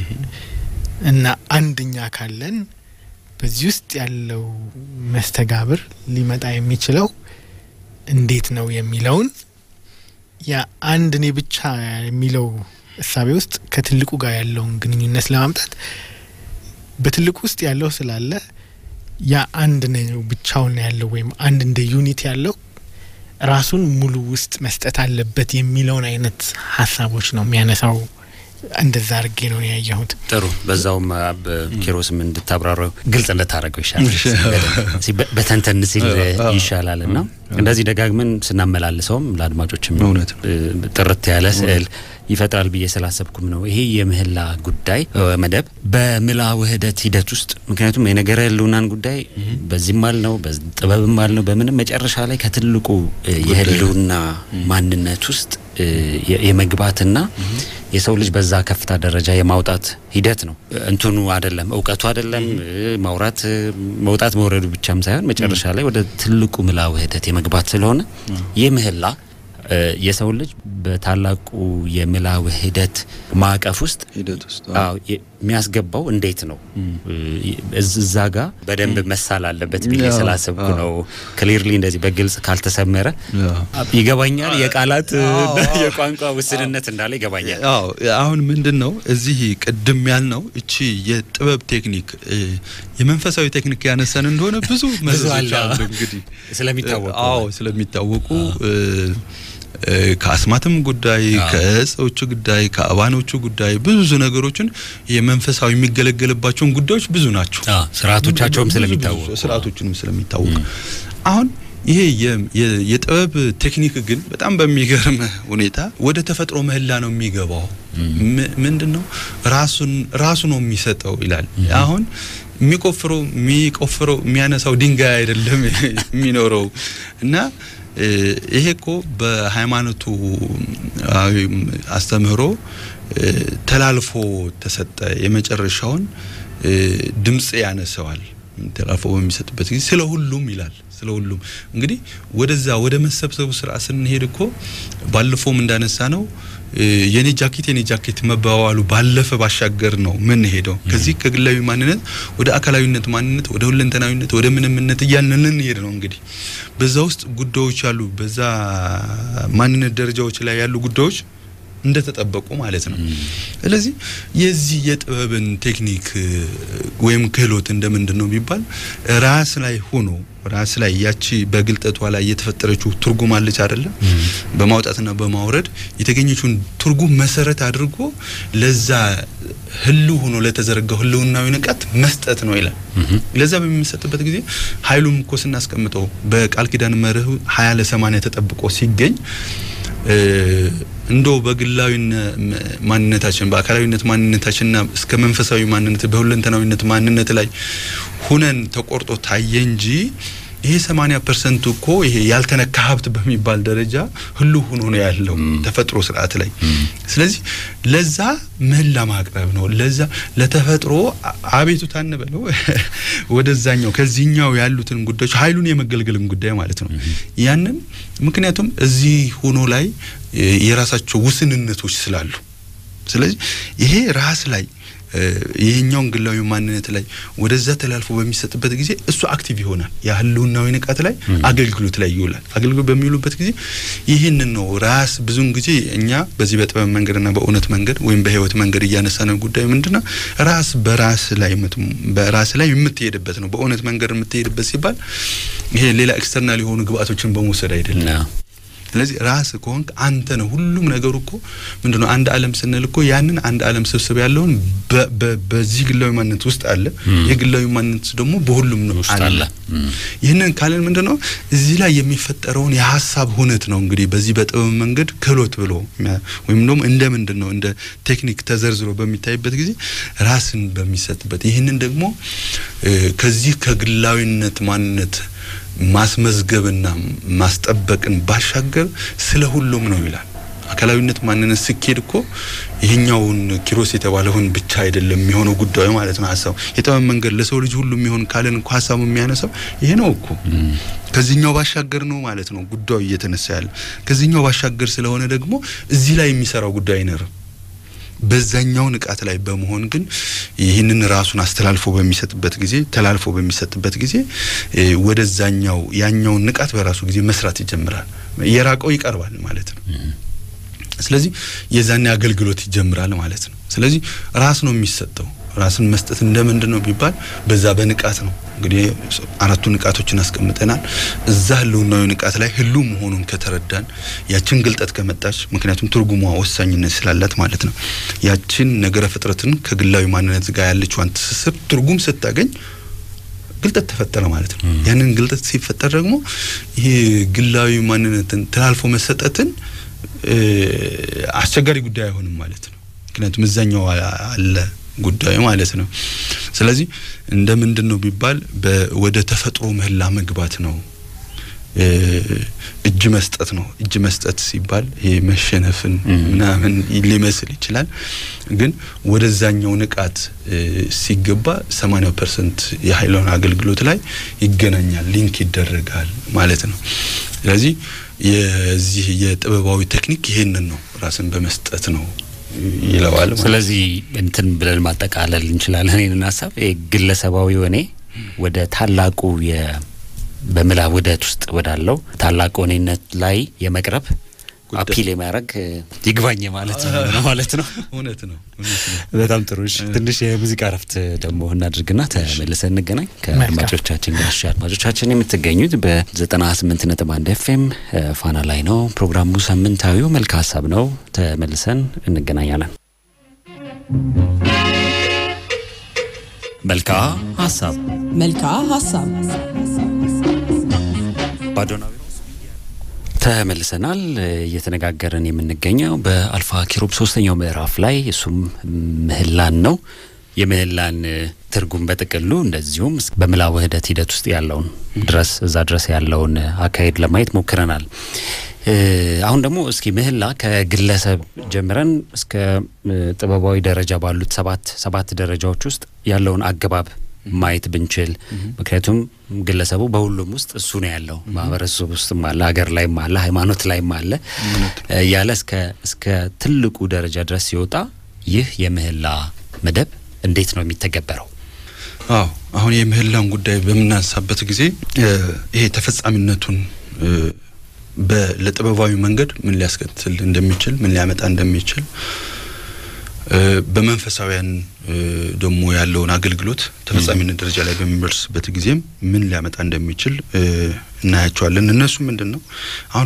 እና አንድኛ ካለን በዚህ ውስጥ ያለው መስተጋብር ሊመጣ የሚችለው እንዴት ነው የሚለውን ያ አንድ እኔ ብቻ የሚለው እሳቤ ውስጥ ከትልቁ ጋር ያለውን ግንኙነት ለማምጣት በትልቁ ውስጥ ያለው ስላለ ያ አንድ ነው ብቻውን ያለው ወይም አንድ እንደ ዩኒት ያለው ራሱን ሙሉ ውስጥ መስጠት አለበት የሚለውን አይነት ሀሳቦች ነው የሚያነሳው። እንደዛ አድርጌ ነው ያየሁት። ጥሩ። በዛውም ኪሮስም እንድታብራራው ግልጽ እንድታደረገው ይሻላል፣ በተንተን ሲል ይሻላል እና እንደዚህ ደጋግመን ስናመላልሰውም ለአድማጮችም ጥርት ያለ ስዕል ይፈጥራል ብዬ ስላሰብኩም ነው። ይሄ የምህላ ጉዳይ መደብ በምላ ውህደት ሂደት ውስጥ ምክንያቱም የነገረ ህልውናን ጉዳይ በዚህም አል ነው ጥበብም አል ነው በምንም መጨረሻ ላይ ከትልቁ የህልውና ማንነት ውስጥ የመግባትና የሰው ልጅ በዛ ከፍታ ደረጃ የማውጣት ሂደት ነው። እንትኑ አይደለም እውቀቱ አይደለም ማውራት መውጣት መውረዱ ብቻም ሳይሆን መጨረሻ ላይ ወደ ትልቁ ምላ ውህደት የመግባት ስለሆነ ይህ ምህላ የሰው ልጅ በታላቁ የምላ ውህደት ማዕቀፍ ውስጥ የሚያስገባው እንዴት ነው? እዛ ጋ በደንብ መሳል አለበት ብዬ ስላሰብኩ ነው። ክሊርሊ እንደዚህ በግልጽ ካልተሰመረ ይገባኛል። የቃላት የቋንቋ ውስንነት እንዳለ ይገባኛል። አዎ አሁን ምንድን ነው እዚህ ቅድም ያልነው እቺ የጥበብ ቴክኒክ የመንፈሳዊ ቴክኒክ ያነሳን እንደሆነ ብዙ መዘዞች አሉ እንግዲህ ስለሚታወቁ አዎ ስለሚታወቁ ከአስማትም ጉዳይ ከእጾቹ ጉዳይ ከአባኖቹ ጉዳይ ብዙ ነገሮችን የመንፈሳዊ የሚገለገልባቸውን ጉዳዮች ብዙ ናቸው። ስርዓቶቻቸውም ስለሚታወቁ ስርዓቶቹንም ስለሚታወቁ አሁን ይሄ የጥበብ ቴክኒክ ግን በጣም በሚገርም ሁኔታ ወደ ተፈጥሮ ምህላ ነው የሚገባው። ምንድን ነው ራሱን ራሱ ነው የሚሰጠው ይላል። አሁን የሚቆፍረው የሚቆፍረው የሚያነሳው ድንጋይ አይደለም የሚኖረው እና ይሄ እኮ በሃይማኖቱ አስተምህሮ ተላልፎ ተሰጠ። የመጨረሻውን ድምጽ ያነሰዋል። ተላልፎ በሚሰጥበት ጊዜ ስለ ሁሉም ይላል። ስለ ሁሉም እንግዲህ ወደዛ ወደ መሰብሰቡ ስርዓት ስንሄድ እኮ ባለፈውም እንዳነሳ ነው የኔ ጃኬት የኔ ጃኬት መባባሉ ባለፈ ባሻገር ነው ምን ሄደው ከዚህ ከግላዊ ማንነት ወደ አካላዊነት ማንነት ወደ ሁለንተናዊነት ወደ ምንምነት እያልን ልንሄድ ነው። እንግዲህ በዛ ውስጥ ጉዳዮች አሉ። በዛ ማንነት ደረጃዎች ላይ ያሉ ጉዳዮች እንደተጠበቁ ማለት ነው። ስለዚህ የዚህ የጥበብን ቴክኒክ ወይም ክህሎት እንደምንድን ነው ቢባል ራስ ላይ ሆኖ ራስ ላይ ያቺ በግልጠቷ ላይ የተፈጠረችው ትርጉም አለች አይደለም። በማውጣትና በማውረድ የተገኘችውን ትርጉም መሰረት አድርጎ ለዛ ህልው ሆኖ ለተዘረጋው ህልውናዊ ንቃት መስጠት ነው ይላል። ለዛ በሚሰጥበት ጊዜ ኃይሉም እኮ ስናስቀምጠው በቃል ኪዳን መርህ ሀያ ለሰማንያ ተጠብቆ ሲገኝ እንዶ በግላዊ ማንነታችን በአካላዊነት ማንነታችንና እስከ መንፈሳዊ ማንነት በሁለንተናዊነት ማንነት ላይ ሁነን ተቆርጦ ታየ እንጂ ይሄ ሰማኒያ ፐርሰንቱ እኮ ይሄ ያልተነካ ሀብት በሚባል ደረጃ ህሉ ሆኖ ነው ያለው ተፈጥሮ ስርዓት ላይ። ስለዚህ ለዛ ምህላ ማቅረብ ነው። ለዛ ለተፈጥሮ አቤቱታ እንበለው ወደዛኛው ከዚህኛው ያሉትን ጉዳዮች ኃይሉን የመገልገልን ጉዳይ ማለት ነው። ያንን ምክንያቱም እዚህ ሆኖ ላይ የራሳቸው ውስንነቶች ስላሉ ስለዚህ ይሄ ራስ ላይ ይሄኛውን ግላዊ ማንነት ላይ ወደዛ ተላልፎ በሚሰጥበት ጊዜ እሱ አክቲቭ ይሆናል። የህልውናዊ ንቃት ላይ አገልግሎት ላይ ይውላል። አገልግሎት በሚውሉበት ጊዜ ይህንን ነው ራስ ብዙን ጊዜ እኛ በዚህ በጥበብ መንገድና በእውነት መንገድ ወይም በህይወት መንገድ እያነሳነው ጉዳይ ምንድነው ራስ በራስ ላይ በራስ ላይ የምትሄድበት ነው። በእውነት መንገድ የምትሄድበት ሲባል ይሄ ሌላ ኤክስተርናል የሆኑ ግብአቶችን በመውሰድ አይደለም። ስለዚህ ራስ ከሆንክ አንተ ነው ሁሉም ነገሩ እኮ ምንድነው አንድ ዓለም ስንል እኮ ያንን አንድ ዓለም ስብስብ ያለውን በዚህ ግላዊ ማንነት ውስጥ አለ። የግላዊ ማንነት ደግሞ በሁሉም ነው አለ። ይህንን ካለን ምንድነው እዚህ ላይ የሚፈጠረውን የሀሳብ ሁነት ነው እንግዲህ በዚህ በጥበብ መንገድ ክህሎት ብሎ ወይም ደግሞ እንደ ምንድን ነው እንደ ቴክኒክ ተዘርዝሮ በሚታይበት ጊዜ ራስን በሚሰጥበት ይህንን ደግሞ ከዚህ ከግላዊነት ማንነት ማስመዝገብና ማስጠበቅን ባሻገር ስለ ሁሉም ነው ይላል። አካላዊነት ማንነት ስኬድ እኮ ይሄኛውን ኪሮስ የተባለውን ብቻ አይደለም የሚሆነው ጉዳዩ ማለት ነው። ሀሳቡ የጥበብ መንገድ ለሰው ልጅ ሁሉ የሚሆን ካለን እኮ ሀሳቡ የሚያነሳው ይሄ ነው እኮ ከዚህኛው ባሻገር ነው ማለት ነው ጉዳዩ እየተነሳ ያለ። ከዚህኛው ባሻገር ስለሆነ ደግሞ እዚህ ላይ የሚሰራው ጉዳይ አይኖርም። በዛኛው ንቃት ላይ በመሆን ግን ይህንን ራሱን አስተላልፎ በሚሰጥበት ጊዜ ተላልፎ በሚሰጥበት ጊዜ ወደዛኛው ያኛውን ንቃት በራሱ ጊዜ መስራት ይጀምራል። የራቀው ይቀርባል ማለት ነው። ስለዚህ የዛኔ አገልግሎት ይጀምራል ማለት ነው። ስለዚህ ራስ ነው የሚሰጠው። ራስን መስጠት እንደምንድን ነው ቢባል በዛ በንቃት ነው። እንግዲህ አራቱ ንቃቶችን አስቀምጠናል። እዛ ህልውናዊ ንቃት ላይ ህሉ መሆኑን ከተረዳን ያችን ግልጠት ከመጣች ምክንያቱም ትርጉሟ ወሳኝነት ስላላት ማለት ነው። ያችን ነገረ ፍጥረትን ከግላዊ ማንነት ጋር ያለችዋን ትስስር ትርጉም ስታገኝ ግልጠት ተፈጠረ ማለት ነው። ያንን ግልጠት ሲፈጠር ደግሞ ይሄ ግላዊ ማንነትን ተላልፎ መሰጠትን አስቸጋሪ ጉዳይ አይሆንም ማለት ነው። ምክንያቱም እዛኛው አለ ጉዳዩ ማለት ነው። ስለዚህ እንደ ምንድን ነው ቢባል ወደ ተፈጥሮ ምህላ መግባት ነው። እጅ መስጠት ነው። እጅ መስጠት ሲባል ይሄ መሸነፍን ምናምን ሊመስል ይችላል። ግን ወደዛኛው ንቃት ሲገባ ሰማኒያ ፐርሰንት የሀይለውን አገልግሎት ላይ ይገናኛል፣ ሊንክ ይደረጋል ማለት ነው። ስለዚህ የዚህ የጥበባዊ ቴክኒክ ይሄንን ነው፣ ራስን በመስጠት ነው ይለዋል። ስለዚህ እንትን ብለን ማጠቃለል እንችላለን ይህንን ሀሳብ ግለሰባዊ እኔ ወደ ታላቁ በምላ ውህደት ውስጥ ወዳለው ታላቁ እኔነት ላይ የመቅረብ አፒል የማያደርግ ይግባኝ ማለት ነው ማለት ነው። እውነት ነው። በጣም ጥሩ። እሺ ትንሽ የሙዚቃ እረፍት ደግሞ እናድርግና ተመልሰን እንገናኝ ከአድማጮቻችን ጋር። እሺ አድማጮቻችን የምትገኙት በዘጠና ስምንት ነጥብ አንድ ኤፍኤም ፋና ላይ ነው። ፕሮግራሙ ሳምንታዊው መልካ ሀሳብ ነው። ተመልሰን እንገናኛለን። መልካ ሀሳብ መልካ ሀሳብ ባዶና ተመልሰናል። እየተነጋገርን የምንገኘው በአልፋ ኪሩብ ሶስተኛው ምዕራፍ ላይ እሱም ምህላን ነው። የምህላን ትርጉም በጥቅሉ እንደዚሁም በምላ ውህደት ሂደት ውስጥ ያለውን ድረስ እዛ ድረስ ያለውን አካሄድ ለማየት ሞክረናል። አሁን ደግሞ እስኪ ምህላ ከግለሰብ ጀምረን እስከ ጥበባዊ ደረጃ ባሉት ሰባት ሰባት ደረጃዎች ውስጥ ያለውን አገባብ ማየት ብንችል ምክንያቱም ግለሰቡ በሁሉም ውስጥ እሱ ነው ያለው። ማህበረሰብ ውስጥም አለ፣ ሀገር ላይም አለ፣ ሃይማኖት ላይም አለ እያለ እስከ እስከ ትልቁ ደረጃ ድረስ ሲወጣ ይህ የምህላ መደብ እንዴት ነው የሚተገበረው? አዎ አሁን የምህላን ጉዳይ በምናነሳበት ጊዜ ይሄ ተፈጻሚነቱን ለጥበባዊ መንገድ ምን ሊያስከትል እንደሚችል ምን ሊያመጣ እንደሚችል በመንፈሳዊያን ደግሞ ያለውን አገልግሎት ተፈጻሚነት ደረጃ ላይ በሚደርስበት ጊዜም ምን ሊያመጣ እንደሚችል እናያቸዋለን። እነሱ ምንድን ነው? አሁን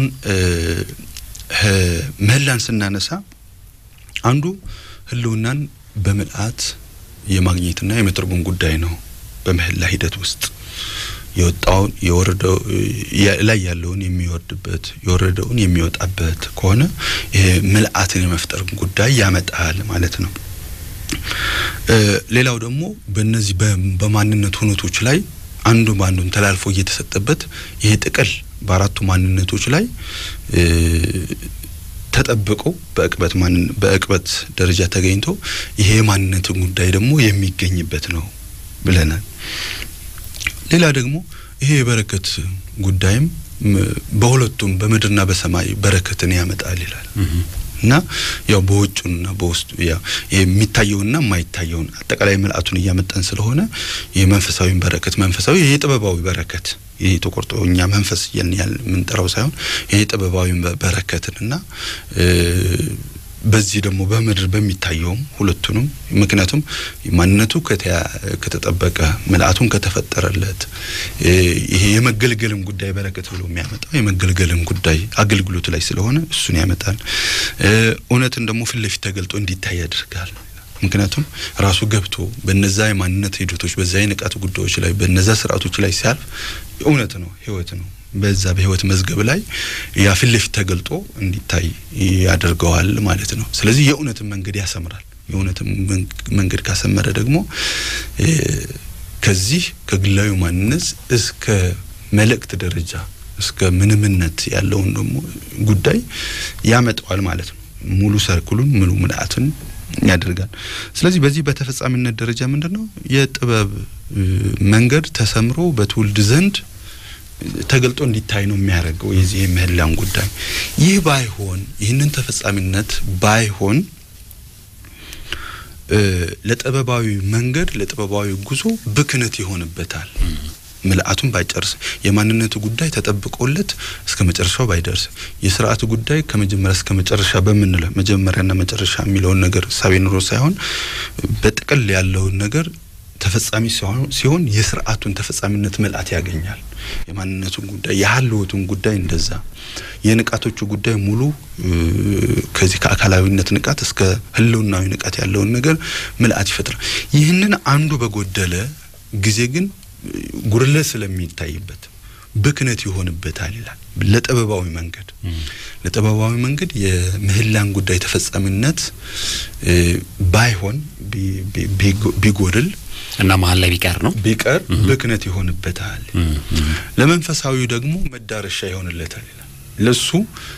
ምህላን ስናነሳ አንዱ ህልውናን በምልአት የማግኘትና የመተርጎም ጉዳይ ነው። በምህላ ሂደት ውስጥ የወጣውን የወረደው ላይ ያለውን የሚወርድበት የወረደውን የሚወጣበት ከሆነ ይሄ ምልአትን የመፍጠር ጉዳይ ያመጣል ማለት ነው። ሌላው ደግሞ በእነዚህ በማንነት ሁነቶች ላይ አንዱ በአንዱን ተላልፎ እየተሰጠበት ይሄ ጥቅል በአራቱ ማንነቶች ላይ ተጠብቆ በእቅበት በእቅበት ደረጃ ተገኝቶ ይሄ የማንነትን ጉዳይ ደግሞ የሚገኝበት ነው ብለናል። ሌላ ደግሞ ይሄ የበረከት ጉዳይም በሁለቱም በምድርና በሰማይ በረከትን ያመጣል ይላል እና ያው በውጩና በውስጡ ያው የሚታየውና የማይታየውን አጠቃላይ ምልአቱን እያመጣን ስለሆነ የመንፈሳዊ በረከት መንፈሳዊ ይሄ ጥበባዊ በረከት ይሄ ተቆርጦ እኛ መንፈስ ያን ያል የምንጠራው ሳይሆን ይሄ ጥበባዊ በረከትንና በዚህ ደግሞ በምድር በሚታየውም ሁለቱንም ምክንያቱም ማንነቱ ከተጠበቀ ምልአቱን ከተፈጠረለት ይሄ የመገልገልም ጉዳይ በረከት ብሎ የሚያመጣው የመገልገልም ጉዳይ አገልግሎት ላይ ስለሆነ እሱን ያመጣል። እውነትን ደግሞ ፊት ለፊት ተገልጦ እንዲታይ ያደርጋል። ምክንያቱም ራሱ ገብቶ በነዛ የማንነት ሂደቶች በዛ የንቃት ጉዳዮች ላይ በነዛ ስርዓቶች ላይ ሲያልፍ እውነት ነው፣ ህይወት ነው በዛ በህይወት መዝገብ ላይ ያ ፊት ለፊት ተገልጦ እንዲታይ ያደርገዋል ማለት ነው። ስለዚህ የእውነትን መንገድ ያሰምራል። የእውነትን መንገድ ካሰመረ ደግሞ ከዚህ ከግላዊ ማንነት እስከ መልእክት ደረጃ እስከ ምንምነት ያለውን ደግሞ ጉዳይ ያመጣዋል ማለት ነው። ሙሉ ሰርክሉን ሙሉ ምልአትን ያደርጋል። ስለዚህ በዚህ በተፈጻሚነት ደረጃ ምንድን ነው የጥበብ መንገድ ተሰምሮ በትውልድ ዘንድ ተገልጦ እንዲታይ ነው የሚያደርገው የዚህ የምህላን ጉዳይ። ይህ ባይሆን ይህንን ተፈጻሚነት ባይሆን ለጥበባዊ መንገድ ለጥበባዊ ጉዞ ብክነት ይሆንበታል። ምልአቱን ባይጨርስ የማንነቱ ጉዳይ ተጠብቆለት እስከ መጨረሻው ባይደርስ የስርዓቱ ጉዳይ ከመጀመሪያ እስከ መጨረሻ በምንለው መጀመሪያና መጨረሻ የሚለውን ነገር ሳቤ ኑሮ ሳይሆን በጥቅል ያለውን ነገር ተፈጻሚ ሲሆን የስርዓቱን ተፈጻሚነት ምልአት ያገኛል። የማንነቱን ጉዳይ የሀልወቱን ጉዳይ እንደዛ የንቃቶቹ ጉዳይ ሙሉ ከዚህ ከአካላዊነት ንቃት እስከ ህልውናዊ ንቃት ያለውን ነገር ምልአት ይፈጥራል። ይህንን አንዱ በጎደለ ጊዜ ግን ጉድለት ስለሚታይበት ብክነት ይሆንበታል ይላል። ለጥበባዊ መንገድ ለጥበባዊ መንገድ የምህላን ጉዳይ ተፈጻሚነት ባይሆን ቢጎድል እና መሀል ላይ ቢቀር ነው ቢቀር ብክነት ይሆንበታል። ለመንፈሳዊ ደግሞ መዳረሻ ይሆንለታል ይላል። ለሱ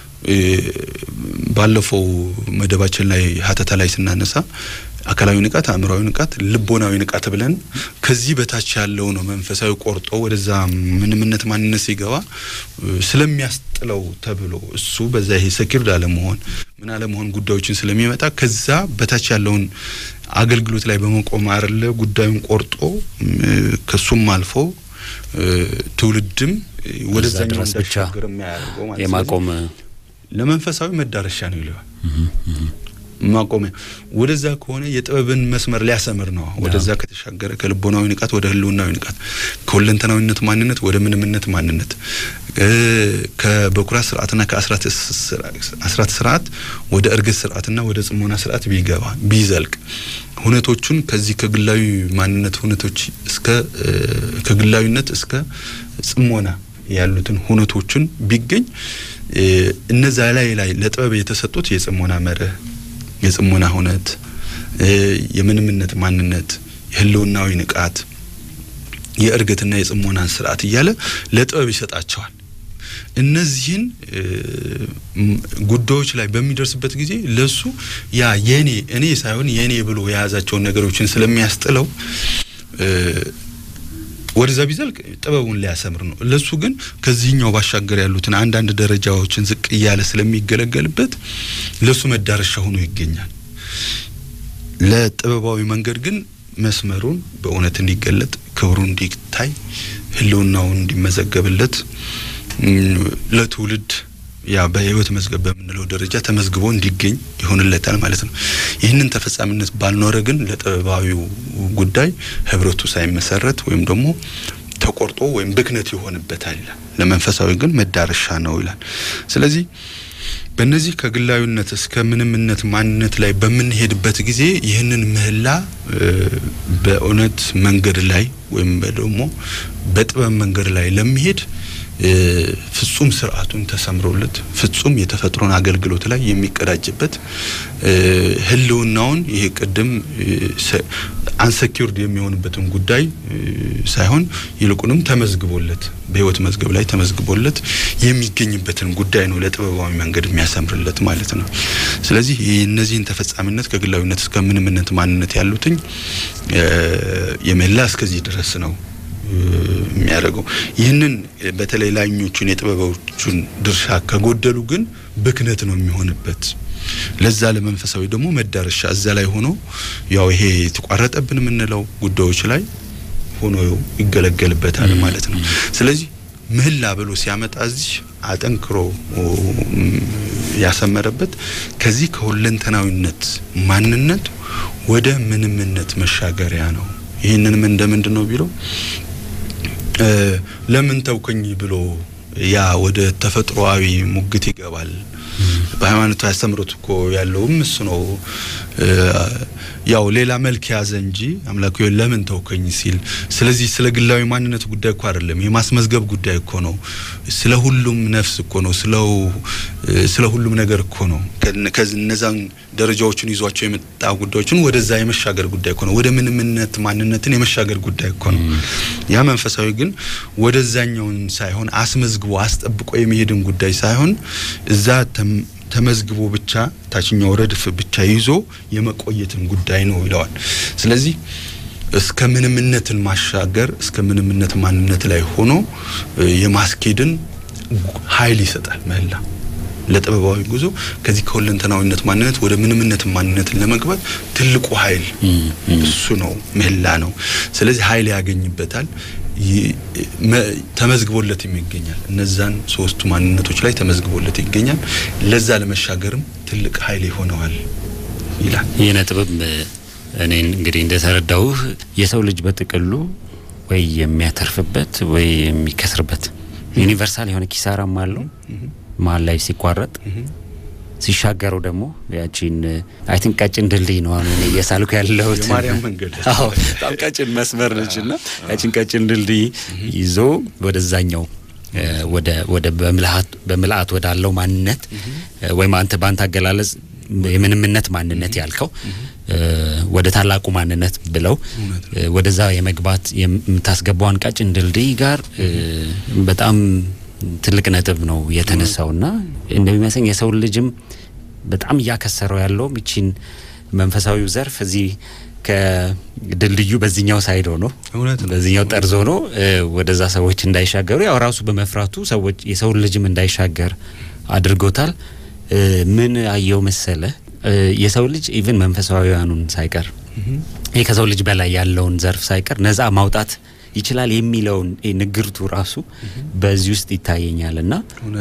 ባለፈው መደባችን ላይ ሀተታ ላይ ስናነሳ አካላዊ ንቃት፣ አእምሯዊ ንቃት፣ ልቦናዊ ንቃት ብለን ከዚህ በታች ያለው ነው መንፈሳዊ ቆርጦ ወደዛ ምንምነት ማንነት ሲገባ ስለሚያስጥለው ተብሎ እሱ በዛ ይሄ ሰኪርድ አለመሆን ምን አለመሆን ጉዳዮችን ስለሚመጣ ከዛ በታች ያለውን አገልግሎት ላይ በመቆም አይደለ ጉዳዩን ቆርጦ ከሱም አልፎ ትውልድም ወደዛኛው እንዳሻገር የሚያደርገው ማለት የማቆም ለመንፈሳዊ መዳረሻ ነው ይለዋል። ማቆሚያ ወደዛ ከሆነ የጥበብን መስመር ሊያሰምር ነው። ወደዛ ከተሻገረ ከልቦናዊ ንቃት ወደ ህልውናዊ ንቃት፣ ከሁለንተናዊነት ማንነት ወደ ምንምነት ማንነት፣ ከበኩራት ስርዓትና ከአስራት ስርዓት ወደ እርግት ስርዓትና ወደ ጽሞና ስርዓት ቢገባ ቢዘልቅ ሁነቶቹን ከዚህ ከግላዊ ማንነት ሁነቶች እስከ ከግላዊነት እስከ ጽሞና ያሉትን ሁነቶችን ቢገኝ እነዛ ላይ ላይ ለጥበብ የተሰጡት የጽሞና መርህ የጽሞና ሁነት፣ የምንምነት ማንነት፣ የህልውናዊ ንቃት፣ የእርግትና የጽሞናን ስርዓት እያለ ለጥበብ ይሰጣቸዋል። እነዚህን ጉዳዮች ላይ በሚደርስበት ጊዜ ለሱ ያ የኔ እኔ ሳይሆን የኔ ብሎ የያዛቸውን ነገሮችን ስለሚያስጥለው ወደዛ ቢዘልቅ ጥበቡን ሊያሰምር ነው። ለሱ ግን ከዚህኛው ባሻገር ያሉትን አንዳንድ ደረጃዎችን ዝቅ እያለ ስለሚገለገልበት ለሱ መዳረሻ ሆኖ ይገኛል። ለጥበባዊ መንገድ ግን መስመሩን በእውነት እንዲገለጥ፣ ክብሩ እንዲታይ፣ ህልውናውን እንዲመዘገብለት ለትውልድ ያ በህይወት መዝገብ በምንለው ደረጃ ተመዝግቦ እንዲገኝ ይሆንለታል ማለት ነው። ይህንን ተፈጻሚነት ባልኖረ ግን ለጥበባዊው ጉዳይ ህብረቱ ሳይመሰረት ወይም ደግሞ ተቆርጦ ወይም ብክነት ይሆንበታል ይላል። ለመንፈሳዊ ግን መዳረሻ ነው ይላል። ስለዚህ በእነዚህ ከግላዊነት እስከ ምንምነት ማንነት ላይ በምንሄድበት ጊዜ ይህንን ምህላ በእውነት መንገድ ላይ ወይም ደግሞ በጥበብ መንገድ ላይ ለሚሄድ ፍጹም ስርዓቱን ተሰምሮለት ፍጹም የተፈጥሮን አገልግሎት ላይ የሚቀዳጅበት ህልውናውን ይሄ ቅድም አንሰኪርድ የሚሆንበትን ጉዳይ ሳይሆን ይልቁንም ተመዝግቦለት በህይወት መዝገብ ላይ ተመዝግቦለት የሚገኝበትን ጉዳይ ነው ለጥበባዊ መንገድ የሚያሰምርለት ማለት ነው። ስለዚህ የእነዚህን ተፈጻሚነት ከግላዊነት እስከ ምንምነት ማንነት ያሉትኝ የመላ እስከዚህ ድረስ ነው የሚያደርገው። ይህንን በተለይ ላኞቹን የጥበቦቹን ድርሻ ከጎደሉ ግን ብክነት ነው የሚሆንበት። ለዛ ለመንፈሳዊ ደግሞ መዳረሻ እዛ ላይ ሆኖ ያው ይሄ የተቋረጠብን የምንለው ጉዳዮች ላይ ሆኖ ይገለገልበታል ማለት ነው። ስለዚህ ምህላ ብሎ ሲያመጣ እዚህ አጠንክሮ ያሰመረበት ከዚህ ከሁለንተናዊነት ማንነት ወደ ምንምነት መሻገሪያ ነው። ይህንንም እንደ ምንድን ነው ቢለው ለምን ተውከኝ ብሎ ያ ወደ ተፈጥሮአዊ ሙግት ይገባል። በሃይማኖታዊ አስተምሮት እኮ ያለውም እሱ ነው። ያው ሌላ መልክ ያዘ እንጂ አምላክ ሆይ ለምን ተውከኝ ሲል፣ ስለዚህ ስለ ግላዊ ማንነት ጉዳይ እኮ አይደለም፣ የማስመዝገብ ጉዳይ እኮ ነው። ስለ ሁሉም ነፍስ እኮ ነው። ስለው ስለ ሁሉም ነገር እኮ ነው። እነዛን ደረጃዎችን ይዟቸው የመጣ ጉዳዮችን ወደዛ የመሻገር ጉዳይ እኮ ነው። ወደ ምንምነት ማንነትን የመሻገር ጉዳይ እኮ ነው። ያ መንፈሳዊ ግን ወደዛኛውን ሳይሆን አስመዝግቦ አስጠብቆ የመሄድን ጉዳይ ሳይሆን እዛ ተመዝግቦ ብቻ ታችኛው ረድፍ ብቻ ይዞ የመቆየትን ጉዳይ ነው ይለዋል። ስለዚህ እስከ ምንምነትን ማሻገር እስከ ምንምነት ማንነት ላይ ሆኖ የማስኬድን ኃይል ይሰጣል ምህላ ለጥበባዊ ጉዞ ከዚህ ከሁለንተናዊነት ማንነት ወደ ምንምነት ማንነትን ለመግባት ትልቁ ኃይል እሱ ነው፣ ምህላ ነው። ስለዚህ ኃይል ያገኝበታል ተመዝግቦለትም ይገኛል። እነዛን ሶስቱ ማንነቶች ላይ ተመዝግቦለት ይገኛል። ለዛ ለመሻገርም ትልቅ ኃይል ይሆነዋል ይላል። ይህ ነጥብም እኔን እንግዲህ እንደተረዳውህ የሰው ልጅ በጥቅሉ ወይ የሚያተርፍበት ወይ የሚከስርበት ዩኒቨርሳል የሆነ ኪሳራም አለው መሀል ላይ ሲቋረጥ ሲሻገረው ደግሞ ያቺን አይ ቲንክ ቀጭን ድልድይ ነው አሁን እየሳልኩ ያለሁት የማርያም መንገድ አዎ በጣም ቀጭን መስመር ነች እና ያቺን ቀጭን ድልድይ ይዞ ወደዛኛው ወደ ወደ በምልአት በምልአት ወዳለው ማንነት ወይም አንተ በአንተ አገላለጽ የምንምነት ማንነት ያልከው ወደ ታላቁ ማንነት ብለው ወደዛ የመግባት የምታስገባዋን ቀጭን ድልድይ ጋር በጣም ትልቅ ነጥብ ነው የተነሳውና እንደሚመስለኝ የሰው ልጅም በጣም እያከሰረው ያለው ይቺን መንፈሳዊው ዘርፍ እዚህ ከድልድዩ በዚህኛው ሳይድ ሆኖ በዚህኛው ጠርዝ ሆኖ ወደዛ ሰዎች እንዳይሻገሩ ያው ራሱ በመፍራቱ ሰዎች የሰው ልጅም እንዳይሻገር አድርጎታል። ምን አየው መሰለ የሰው ልጅ ኢቭን መንፈሳዊያኑን ሳይቀር ይህ ከሰው ልጅ በላይ ያለውን ዘርፍ ሳይቀር ነጻ ማውጣት ይችላል የሚለውን ንግርቱ ራሱ በዚህ ውስጥ ይታየኛል እና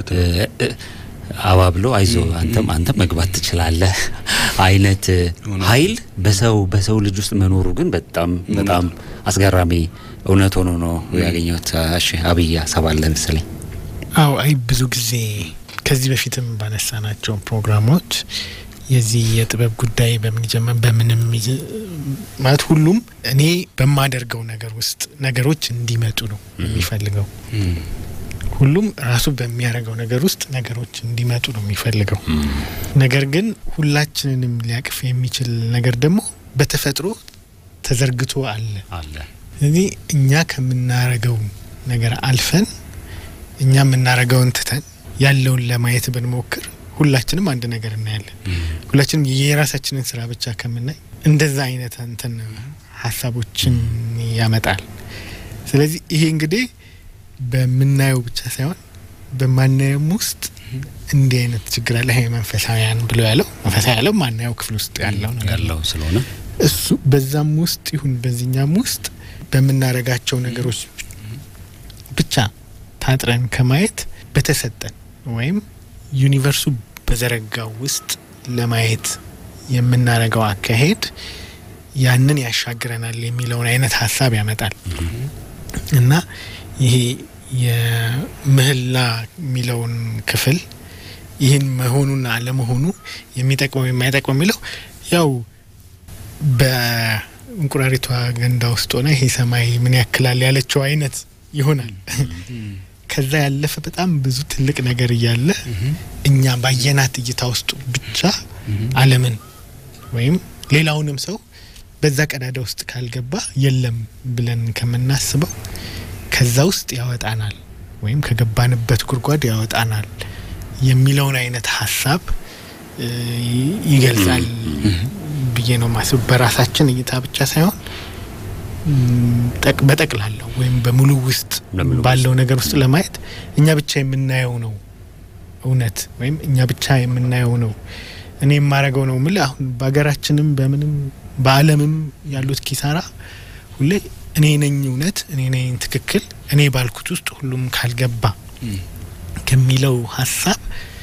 አባብሎ አይዞ አንተም አንተም መግባት ትችላለህ አይነት ኃይል በሰው በሰው ልጅ ውስጥ መኖሩ ግን በጣም በጣም አስገራሚ እውነት ሆኖ ነው ያገኘሁት። እሺ አብይ ሀሳብ አለ መሰለኝ። አዎ አይ ብዙ ጊዜ ከዚህ በፊትም ባነሳናቸው ፕሮግራሞች የዚህ የጥበብ ጉዳይ በምን ይጀመር በምንም ማለት ሁሉም እኔ በማደርገው ነገር ውስጥ ነገሮች እንዲመጡ ነው የሚፈልገው። ሁሉም ራሱ በሚያደርገው ነገር ውስጥ ነገሮች እንዲመጡ ነው የሚፈልገው። ነገር ግን ሁላችንንም ሊያቅፍ የሚችል ነገር ደግሞ በተፈጥሮ ተዘርግቶ አለ አለ። ስለዚህ እኛ ከምናረገው ነገር አልፈን እኛ የምናረገውን ትተን ያለውን ለማየት ብንሞክር ሁላችንም አንድ ነገር እናያለን። ሁላችንም የራሳችንን ስራ ብቻ ከምናይ እንደዛ አይነት እንትን ሀሳቦችን ያመጣል። ስለዚህ ይሄ እንግዲህ በምናየው ብቻ ሳይሆን በማናየውም ውስጥ እንዲህ አይነት ችግር አለ። ይሄ መንፈሳዊያን ብሎ ያለው መንፈሳዊ ያለው ማናየው ክፍል ውስጥ ያለው ነገር ያለው ስለሆነ እሱ በዛም ውስጥ ይሁን በዚህኛም ውስጥ በምናረጋቸው ነገሮች ብቻ ታጥረን ከማየት በተሰጠን ወይም ዩኒቨርሱ በዘረጋው ውስጥ ለማየት የምናረገው አካሄድ ያንን ያሻግረናል የሚለውን አይነት ሀሳብ ያመጣል እና ይሄ የምህላ የሚለውን ክፍል ይህን መሆኑና አለመሆኑ የሚጠቅመው የማይጠቅመው የሚለው ያው በእንቁራሪቷ ገንዳ ውስጥ ሆነ ይሄ ሰማይ ምን ያክላል ያለችው አይነት ይሆናል። ከዛ ያለፈ በጣም ብዙ ትልቅ ነገር እያለ እኛ ባየናት እይታ ውስጥ ብቻ ዓለምን ወይም ሌላውንም ሰው በዛ ቀዳዳ ውስጥ ካልገባ የለም ብለን ከምናስበው ከዛ ውስጥ ያወጣናል ወይም ከገባንበት ጉድጓድ ያወጣናል የሚለውን አይነት ሀሳብ እ, ይገልጻል ብዬ ነው ማስብ። በራሳችን እይታ ብቻ ሳይሆን ም, ጠቅ- በጠቅላላው ወይም በሙሉ ውስጥ በሙሉ ባለው ነገር ውስጥ ለማየት እኛ ብቻ የምናየው ነው እውነት ወይም እኛ ብቻ የምናየው ነው እኔ የማረገው ነው ምል አሁን በሀገራችንም በምንም በዓለምም ያሉት ኪሳራ ሁሌ እኔ ነኝ እውነት እኔ ነኝ ትክክል እኔ ባልኩት ውስጥ ሁሉም ካልገባ ከሚለው ሀሳብ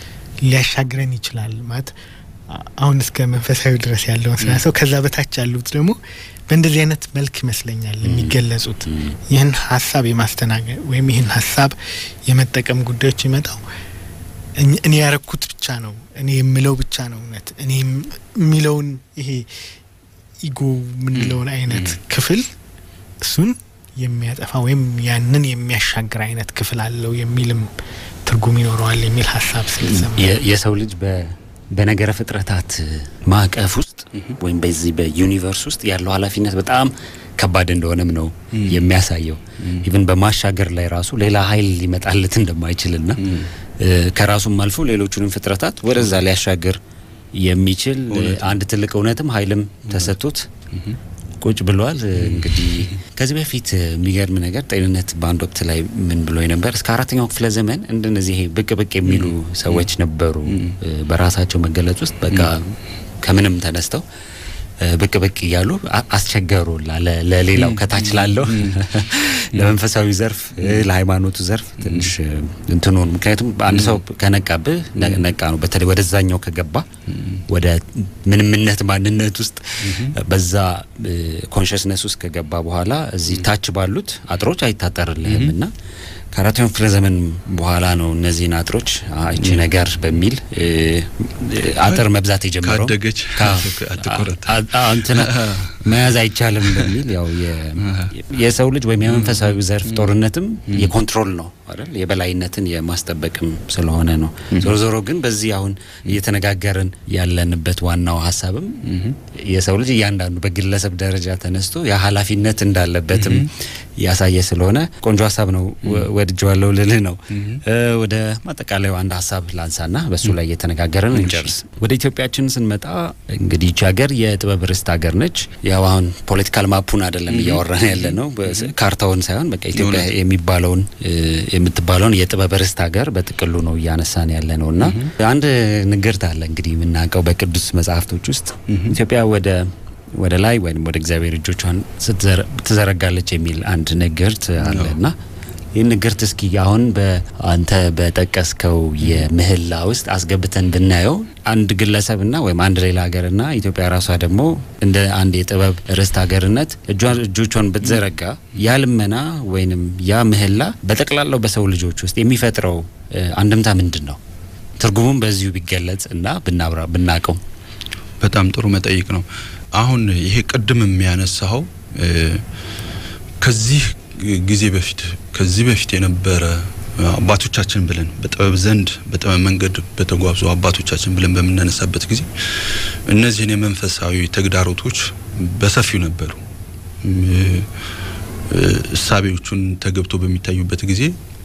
ሊያሻግረን ይችላል ማለት አ- አሁን እስከ መንፈሳዊ ድረስ ያለውን ስራ ሰው ከዛ በታች ያሉት ደግሞ በእንደዚህ አይነት መልክ ይመስለኛል የሚገለጹት ይህን ሀሳብ የማስተናገድ ወይም ይህን ሀሳብ የመጠቀም ጉዳዮች ይመጣው እኝ- እኔ ያረኩት ብቻ ነው እኔ የምለው ብቻ ነው እውነት እኔ የም- የሚለውን ይሄ ኢጎ የምንለውን አይነት ክፍል እሱን የሚያጠፋ ወይም ያንን የሚያሻግር አይነት ክፍል አለው የሚልም ትርጉም ይኖረዋል የሚል ሀሳብ ስለሰማ የ- የሰው ልጅ በ- በነገረ ፍጥረታት ማዕቀፍ ውስጥ ወይም በዚህ በዩኒቨርስ ውስጥ ያለው ኃላፊነት በጣም ከባድ እንደሆነም ነው የሚያሳየው። ኢቭን በማሻገር ላይ ራሱ ሌላ ኃይል ሊመጣለት እንደማይችልና እ፣ ከራሱም አልፎ ሌሎቹንም ፍጥረታት ወደዛ ሊያሻግር የሚችል እ፣ አንድ ትልቅ እውነትም ኃይልም ተሰጥቶት ቁጭ ብሏል። እንግዲህ ከዚህ በፊት የሚገርም ነገር ጤንነት በአንድ ወቅት ላይ ምን ብሎ ነበር? እስከ አራተኛው ክፍለ ዘመን እንደነዚህ ይሄ ብቅ ብቅ የሚሉ ሰዎች ነበሩ። እ፣ በራሳቸው መገለጽ ውስጥ በቃ ከምንም ተነስተው እ፣ ብቅ ብቅ እያሉ አ- አስቸገሩ ላ- ለ- ለሌላው ከታች ላለው ለመንፈሳዊ ዘርፍ እ፣ ለሃይማኖቱ ዘርፍ ትንሽ እ፣ እንትኑን ምክንያቱም አንድ ሰው ከነቃብህ ነ- ነቃ ነው። በተለይ ወደዛኛው ከገባ ወደ ምንምነት ማንነት ውስጥ በዛ ኮንሽስነስ ውስጥ ከገባ በኋላ እዚህ ታች ባሉት አጥሮች አይታጠርልህም እና ከአራተኛው ክፍለ ዘመን በኋላ ነው እነዚህን አጥሮች አ- ይቺ ነገር በሚል እ፣ እ፣ አጥር መብዛት የጀመረው ካደገች ካ- አትቆረጥ። አ- አ- እንትና መያዝ አይቻልም በሚል ያው የ- የሰው ልጅ ወይም የመንፈሳዊ ዘርፍ ጦርነትም የኮንትሮል ነው አይደል የበላይነትን የማስጠበቅም ስለሆነ ነው። ዞሮ ዞሮ ግን በዚህ አሁን እየተነጋገርን ያለንበት ዋናው ሀሳብም የሰው ልጅ እያንዳንዱ በግለሰብ ደረጃ ተነስቶ የኃላፊነት እንዳለበትም ያሳየ ስለሆነ ቆንጆ ሀሳብ ነው። ወ- ወድጀዋለሁ ልልህ ነው። እ፣ ወደ ማጠቃለያው አንድ ሀሳብ ላንሳና በሱ ላይ እየተነጋገርን እንጨርስ። ወደ ኢትዮጵያችን ስንመጣ እንግዲህ ይቺ ሀገር የጥበብ ርስት ሀገር ነች። ያው አሁን ፖለቲካል ማፑን አይደለም እያወራን ያለ ነው፣ በስ- ካርታውን ሳይሆን በቃ ኢትዮጵያ እውነት። የሚባለውን እ፣ የምትባለውን የጥበብ ርስት ሀገር በጥቅሉ ነው እያነሳን ያለ ነው እና አንድ ንግርት አለ እንግዲህ የምናውቀው በቅዱስ መጽሐፍቶች ውስጥ ኢትዮጵያ ወደ ወደ ላይ ወይም ወደ እግዚአብሔር እጆቿን ስትዘረ- ትዘረጋለች የሚል አንድ ንግርት አለ እና ይህን ንግርት እስኪ አሁን በአንተ በጠቀስከው የምህላ ውስጥ አስገብተን ብናየው አንድ ግለሰብና ወይም አንድ ሌላ ሀገርና ኢትዮጵያ ራሷ ደግሞ እንደ አንድ የጥበብ ርስት ሀገርነት እጇን እጆቿን ብትዘረጋ ያ ልመና ወይንም ያ ምህላ በጠቅላላው በሰው ልጆች ውስጥ የሚፈጥረው እ፣ አንድምታ ምንድን ነው? ትርጉሙም በዚሁ ቢገለጽ እና ብናብራ ብናቀው በጣም ጥሩ መጠይቅ ነው። አሁን ይሄ ቅድም የሚያነሳው እ፣ ከዚህ ጊዜ በፊት ከዚህ በፊት የነበረ አባቶቻችን ብለን በጥበብ ዘንድ በጥበብ መንገድ በተጓዙ አባቶቻችን ብለን በምናነሳበት ጊዜ እነዚህን የመንፈሳዊ ተግዳሮቶች በሰፊው ነበሩ። እ፣ እ፣ እሳቤዎቹን ተገብቶ በሚታዩበት ጊዜ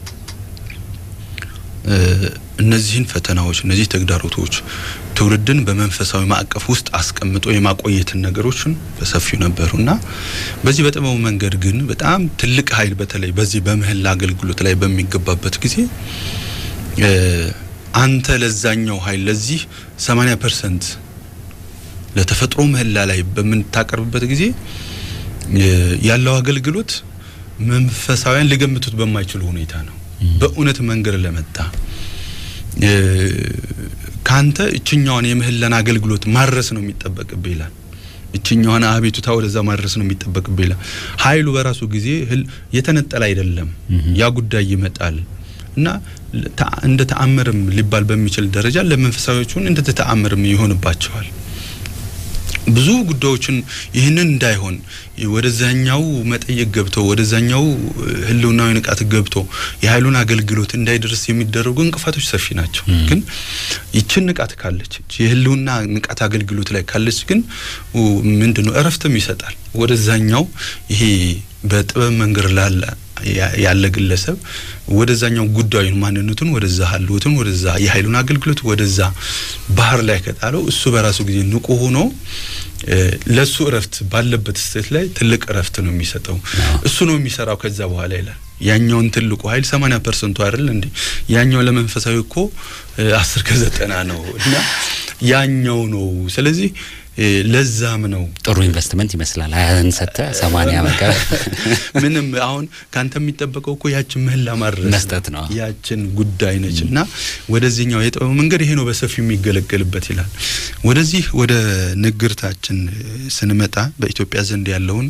እ፣ እነዚህን ፈተናዎች እነዚህ ተግዳሮቶች ትውልድን በመንፈሳዊ ማዕቀፍ ውስጥ አስቀምጦ የማቆየትን ነገሮችን በሰፊው ነበሩ እና በዚህ በጥበቡ መንገድ ግን በጣም ትልቅ ኃይል በተለይ በዚህ በምህላ አገልግሎት ላይ በሚገባበት ጊዜ እ፣ አንተ ለዛኛው ኃይል ለዚህ 80 ፐርሰንት ለተፈጥሮ ምህላ ላይ በምታቀርብበት ጊዜ እ፣ ያለው አገልግሎት መንፈሳውያን ሊገምቱት በማይችሉ ሁኔታ ነው። በእውነት መንገድ ለመጣ እ፣ ካንተ እችኛዋን የምህላን አገልግሎት ማድረስ ነው የሚጠበቅብህ ይላል። እችኛዋን አቤቱታ ወደዛ ማድረስ ነው የሚጠበቅብህ ይላል። ኃይሉ በራሱ ጊዜ ህል- የተነጠለ አይደለም። ያ ጉዳይ ይመጣል እና ተ- እንደ ተአምርም ሊባል በሚችል ደረጃ ለመንፈሳዊዎቹን እንደ ተአምርም ይሆንባቸዋል። ብዙ ጉዳዮችን ይህንን እንዳይሆን ወደዛኛው መጠየቅ ገብቶ ወደዛኛው ህልውናዊ ንቃት ገብቶ የኃይሉን አገልግሎት እንዳይደርስ የሚደረጉ እንቅፋቶች ሰፊ ናቸው። ግን ይችን ንቃት ካለች የህልውና ንቃት አገልግሎት ላይ ካለች ግን ምንድነው እረፍትም ይሰጣል። ወደዛኛው ይሄ በጥበብ መንገድ ላለ ያለ ግለሰብ ወደዛኛው ጉዳዩን ማንነቱን ወደዛ ሀልወቱን ወደዛ የኃይሉን አገልግሎት ወደዛ ባህር ላይ ከጣለው እሱ በራሱ ጊዜ ንቁ ሆኖ ለሱ እረፍት ባለበት ስቴት ላይ ትልቅ እረፍት ነው የሚሰጠው። እሱ ነው የሚሰራው ከዛ በኋላ ይላል። ያኛውን ትልቁ ኃይል ሰማኒያ ፐርሰንቱ አይደል እንዴ? ያኛው ለመንፈሳዊ እኮ አስር ከዘጠና ነው እና ያኛው ነው። ስለዚህ ለዛም ነው ጥሩ ኢንቨስትመንት ይመስላል። ሀያን ሰተ ሰማንያ በቃ ምንም አሁን ካንተ የሚጠበቀው እኮ ያችን ምህላ ማድረስ መስጠት ነው። ያችን ጉዳይ ነች እና ወደዚህኛው የጥበብ መንገድ ይሄ ነው በሰፊው የሚገለገልበት ይላል። ወደዚህ ወደ ንግርታችን ስንመጣ በኢትዮጵያ ዘንድ ያለውን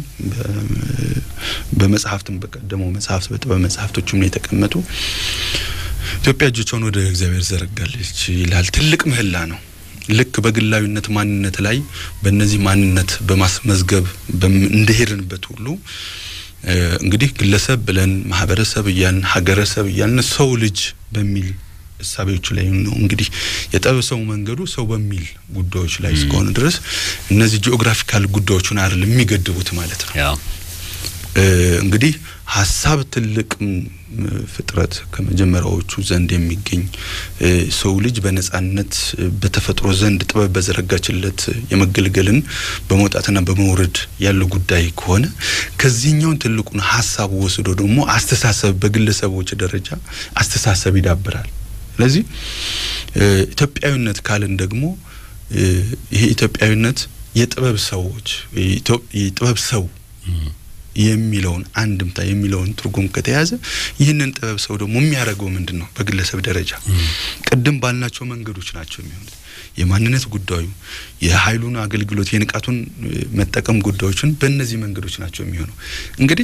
በመጽሐፍትም በቀደመው መጽሐፍት በጥበብ መጽሐፍቶችም ነው የተቀመጡ ኢትዮጵያ እጆቿን ወደ እግዚአብሔር ዘረጋለች ይላል። ትልቅ ምህላ ነው። ልክ በግላዊነት ማንነት ላይ በእነዚህ ማንነት በማስመዝገብ እንደሄድንበት ሁሉ እንግዲህ ግለሰብ ብለን ማህበረሰብ እያልን ሀገረሰብ እያልን ሰው ልጅ በሚል እሳቤዎቹ ላይ ነው እንግዲህ የጥበብ ሰው መንገዱ ሰው በሚል ጉዳዮች ላይ እስከሆነ ድረስ እነዚህ ጂኦግራፊካል ጉዳዮቹን አይደል የሚገድቡት ማለት ነው። እንግዲህ ሀሳብ ትልቅ ፍጥረት ከመጀመሪያዎቹ ዘንድ የሚገኝ ሰው ልጅ በነጻነት በተፈጥሮ ዘንድ ጥበብ በዘረጋችለት የመገልገልን በመውጣትና በመውረድ ያለው ጉዳይ ከሆነ ከዚህኛውን ትልቁን ሀሳብ ወስዶ ደግሞ አስተሳሰብ በግለሰቦች ደረጃ አስተሳሰብ ይዳብራል። ስለዚህ ኢትዮጵያዊነት ካልን ደግሞ ይሄ ኢትዮጵያዊነት የጥበብ ሰዎች የጥበብ ሰው የሚለውን አንድምታ የሚለውን ትርጉም ከተያዘ ይህንን ጥበብ ሰው ደግሞ የሚያደርገው ምንድን ነው? በግለሰብ ደረጃ ቅድም ባልናቸው መንገዶች ናቸው የሚሆኑት። የማንነት ጉዳዩ፣ የኃይሉን አገልግሎት፣ የንቃቱን መጠቀም ጉዳዮችን በእነዚህ መንገዶች ናቸው የሚሆነው። እንግዲህ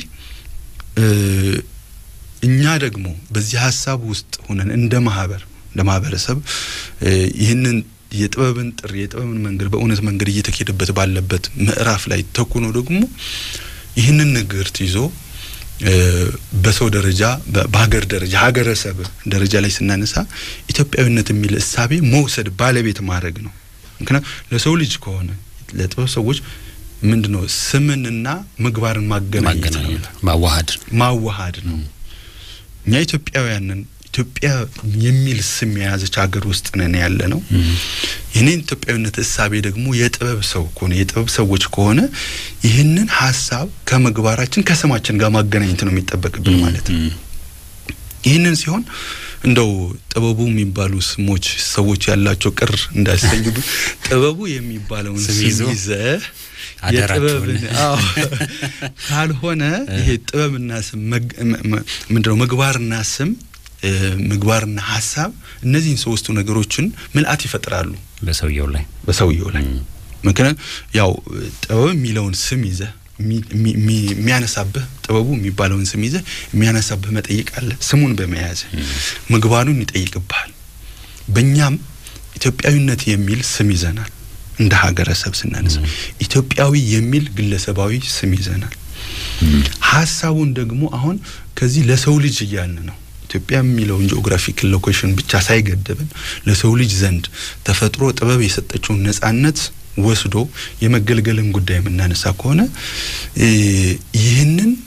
እኛ ደግሞ በዚህ ሀሳብ ውስጥ ሆነን እንደ ማህበር እንደ ማህበረሰብ ይህንን የጥበብን ጥሪ የጥበብን መንገድ በእውነት መንገድ እየተኬደበት ባለበት ምዕራፍ ላይ ተኩኖ ደግሞ ይህንን ንግርት ይዞ በሰው ደረጃ በሀገር ደረጃ ሀገረሰብ ደረጃ ላይ ስናነሳ ኢትዮጵያዊነት የሚል እሳቤ መውሰድ ባለቤት ማድረግ ነው። ምክንያቱም ለሰው ልጅ ከሆነ ለጥበብ ሰዎች ምንድን ነው ስምንና ምግባርን ማገናኘት ነው፣ ማዋሃድ ማዋሃድ ነው። እኛ ኢትዮጵያውያንን ኢትዮጵያ የሚል ስም የያዘች ሀገር ውስጥ ነን ያለ ነው። ይህንን ኢትዮጵያዊነት እሳቤ ደግሞ የጥበብ ሰው ከሆነ የጥበብ ሰዎች ከሆነ ይህንን ሀሳብ ከምግባራችን ከስማችን ጋር ማገናኘት ነው የሚጠበቅብን ማለት ነው። ይህንን ሲሆን እንደው ጥበቡ የሚባሉ ስሞች ሰዎች ያላቸው ቅር እንዳይሰኙ ጥበቡ የሚባለውን ስም ይዘህ የጥበብን ካልሆነ ይሄ ጥበብና ስም ምንድነው ምግባርና ስም ምግባርና ሀሳብ እነዚህን ሶስቱ ነገሮችን ምልአት ይፈጥራሉ በሰውየው ላይ በሰውየው ላይ ምክንያት ያው ጥበብ የሚለውን ስም ይዘህ የሚያነሳብህ ጥበቡ የሚባለውን ስም ይዘህ የሚያነሳብህ መጠይቅ አለ። ስሙን በመያዝ ምግባሩን ይጠይቅብሃል። በእኛም ኢትዮጵያዊነት የሚል ስም ይዘናል። እንደ ሀገረሰብ ስናነሳ ኢትዮጵያዊ የሚል ግለሰባዊ ስም ይዘናል። ሀሳቡን ደግሞ አሁን ከዚህ ለሰው ልጅ እያልን ነው ኢትዮጵያ የሚለውን ጂኦግራፊክ ሎኬሽን ብቻ ሳይገደብን ለሰው ልጅ ዘንድ ተፈጥሮ ጥበብ የሰጠችውን ነጻነት ወስዶ የመገልገልን ጉዳይ የምናነሳ ከሆነ ይህንን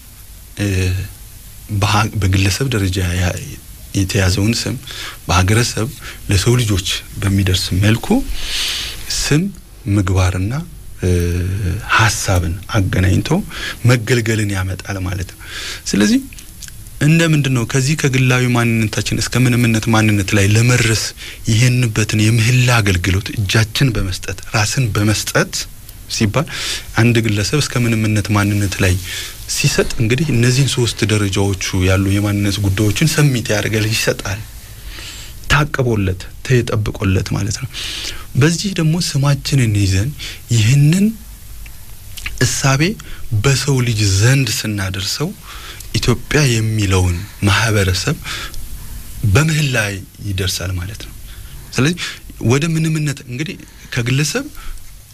በግለሰብ ደረጃ የተያዘውን ስም በሀገረሰብ ለሰው ልጆች በሚደርስ መልኩ ስም ምግባርና ሀሳብን አገናኝቶ መገልገልን ያመጣል ማለት ነው። ስለዚህ እንደ ምንድን ነው ከዚህ ከግላዊ ማንነታችን እስከ ምንምነት ማንነት ላይ ለመድረስ ይህንበትን የምህላ አገልግሎት እጃችን በመስጠት ራስን በመስጠት ሲባል አንድ ግለሰብ እስከ ምንምነት ማንነት ላይ ሲሰጥ እንግዲህ እነዚህን ሶስት ደረጃዎቹ ያሉ የማንነት ጉዳዮችን ሰሚት ያደርጋል፣ ይሰጣል፣ ታቅቦለት ተጠብቆለት ማለት ነው። በዚህ ደግሞ ስማችንን ይዘን ይህንን እሳቤ በሰው ልጅ ዘንድ ስናደርሰው ኢትዮጵያ የሚለውን ማህበረሰብ በምህላ ይደርሳል ማለት ነው። ስለዚህ ወደ ምንምነት እንግዲህ ከግለሰብ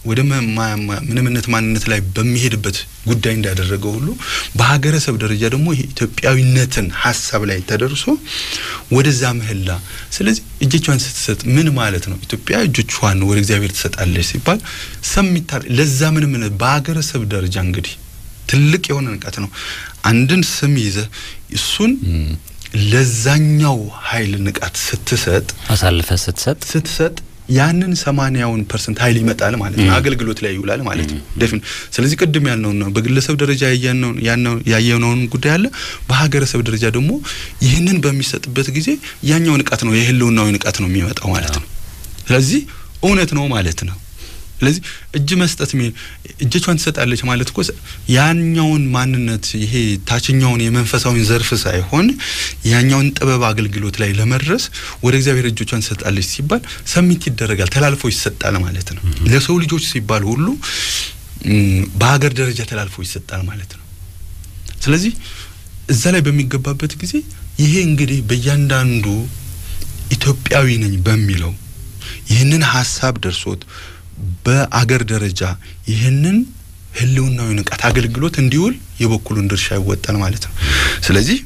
ወደ ምንምነት ማንነት ላይ በሚሄድበት ጉዳይ እንዳደረገው ሁሉ በሀገረሰብ ደረጃ ደግሞ ይሄ ኢትዮጵያዊነትን ሀሳብ ላይ ተደርሶ ወደዛ ምህላ ስለዚህ እጆቿን ስትሰጥ ምን ማለት ነው? ኢትዮጵያ እጆቿን ወደ እግዚአብሔር ትሰጣለች ሲባል ሰሚታ ለዛ ምን ምን በሀገረሰብ ደረጃ እንግዲህ ትልቅ የሆነ ንቀት ነው። አንድን ስም ይዘ እሱን ለዛኛው ኃይል ንቃት ስትሰጥ አሳልፈ ስትሰጥ ስትሰጥ ያንን ሰማንያውን ፐርሰንት ኃይል ይመጣል ማለት ነው። አገልግሎት ላይ ይውላል ማለት ነው። ደፊን ስለዚህ ቅድም ያልነውን ነው። በግለሰብ ደረጃ ያየነውን ጉዳይ አለ። በሀገረሰብ ደረጃ ደግሞ ይህንን በሚሰጥበት ጊዜ ያኛው ንቃት ነው የህልውናዊ ንቃት ነው የሚመጣው ማለት ነው። ስለዚህ እውነት ነው ማለት ነው። ስለዚህ እጅ መስጠት እጆቿን ትሰጣለች ማለት እኮ ያኛውን ማንነት ይሄ ታችኛውን የመንፈሳዊን ዘርፍ ሳይሆን ያኛውን ጥበብ አገልግሎት ላይ ለመድረስ ወደ እግዚአብሔር እጆቿን ትሰጣለች ሲባል ሰሚት ይደረጋል፣ ተላልፎ ይሰጣል ማለት ነው። ለሰው ልጆች ሲባል ሁሉ በሀገር ደረጃ ተላልፎ ይሰጣል ማለት ነው። ስለዚህ እዛ ላይ በሚገባበት ጊዜ ይሄ እንግዲህ በእያንዳንዱ ኢትዮጵያዊ ነኝ በሚለው ይህንን ሀሳብ ደርሶት በአገር ደረጃ ይህንን ህልውናዊ ንቃት አገልግሎት እንዲውል የበኩሉን ድርሻ ይወጣል ማለት ነው። ስለዚህ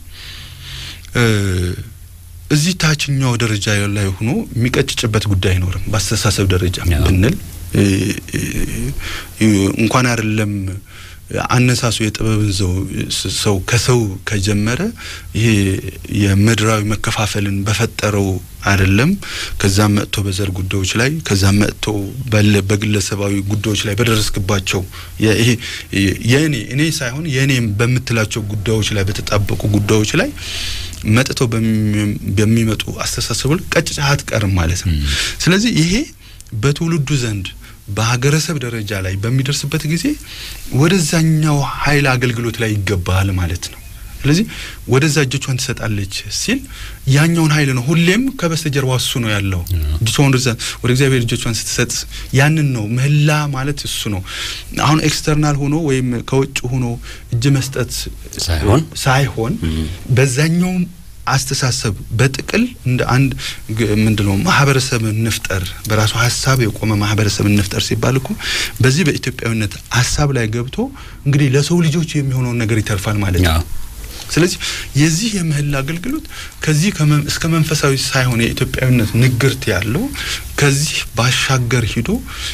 እዚህ ታችኛው ደረጃ ላይ ሆኖ የሚቀጭጭበት ጉዳይ አይኖርም። በአስተሳሰብ ደረጃ ብንል እንኳን አይደለም አነሳሱ የጥበብን ሰው ከሰው ከጀመረ ይሄ የምድራዊ መከፋፈልን በፈጠረው አይደለም ከዛም መጥቶ በዘር ጉዳዮች ላይ ከዛም መጥቶ በግለሰባዊ ጉዳዮች ላይ በደረስክባቸው ይሄ የእኔ እኔ ሳይሆን የእኔም በምትላቸው ጉዳዮች ላይ በተጣበቁ ጉዳዮች ላይ መጥተው በሚመጡ አስተሳሰቦች ቀጭጫህ አትቀርም ማለት ነው። ስለዚህ ይሄ በትውልዱ ዘንድ በሀገረሰብ ደረጃ ላይ በሚደርስበት ጊዜ ወደዛኛው ኃይል አገልግሎት ላይ ይገባል ማለት ነው። ስለዚህ ወደዛ እጆቿን ትሰጣለች ሲል ያኛውን ኃይል ነው። ሁሌም ከበስተጀርባ እሱ ነው ያለው። እጆቿን ወደ እግዚአብሔር እጆቿን ስትሰጥ ያንን ነው ምህላ ማለት እሱ ነው። አሁን ኤክስተርናል ሆኖ ወይም ከውጭ ሆኖ እጅ መስጠት ሳይሆን ሳይሆን በዛኛውም አስተሳሰብ በጥቅል እንደ አንድ ምንድነው ማህበረሰብ እንፍጠር በራሱ ሀሳብ የቆመ ማህበረሰብ እንፍጠር ሲባል እኮ በዚህ በኢትዮጵያዊነት ሀሳብ ላይ ገብቶ እንግዲህ ለሰው ልጆች የሚሆነውን ነገር ይተርፋል ማለት ነው። ስለዚህ የዚህ የምህላ አገልግሎት ከዚህ እስከ መንፈሳዊ ሳይሆን የኢትዮጵያዊነት ንግርት ያለው ከዚህ ባሻገር ሂዶ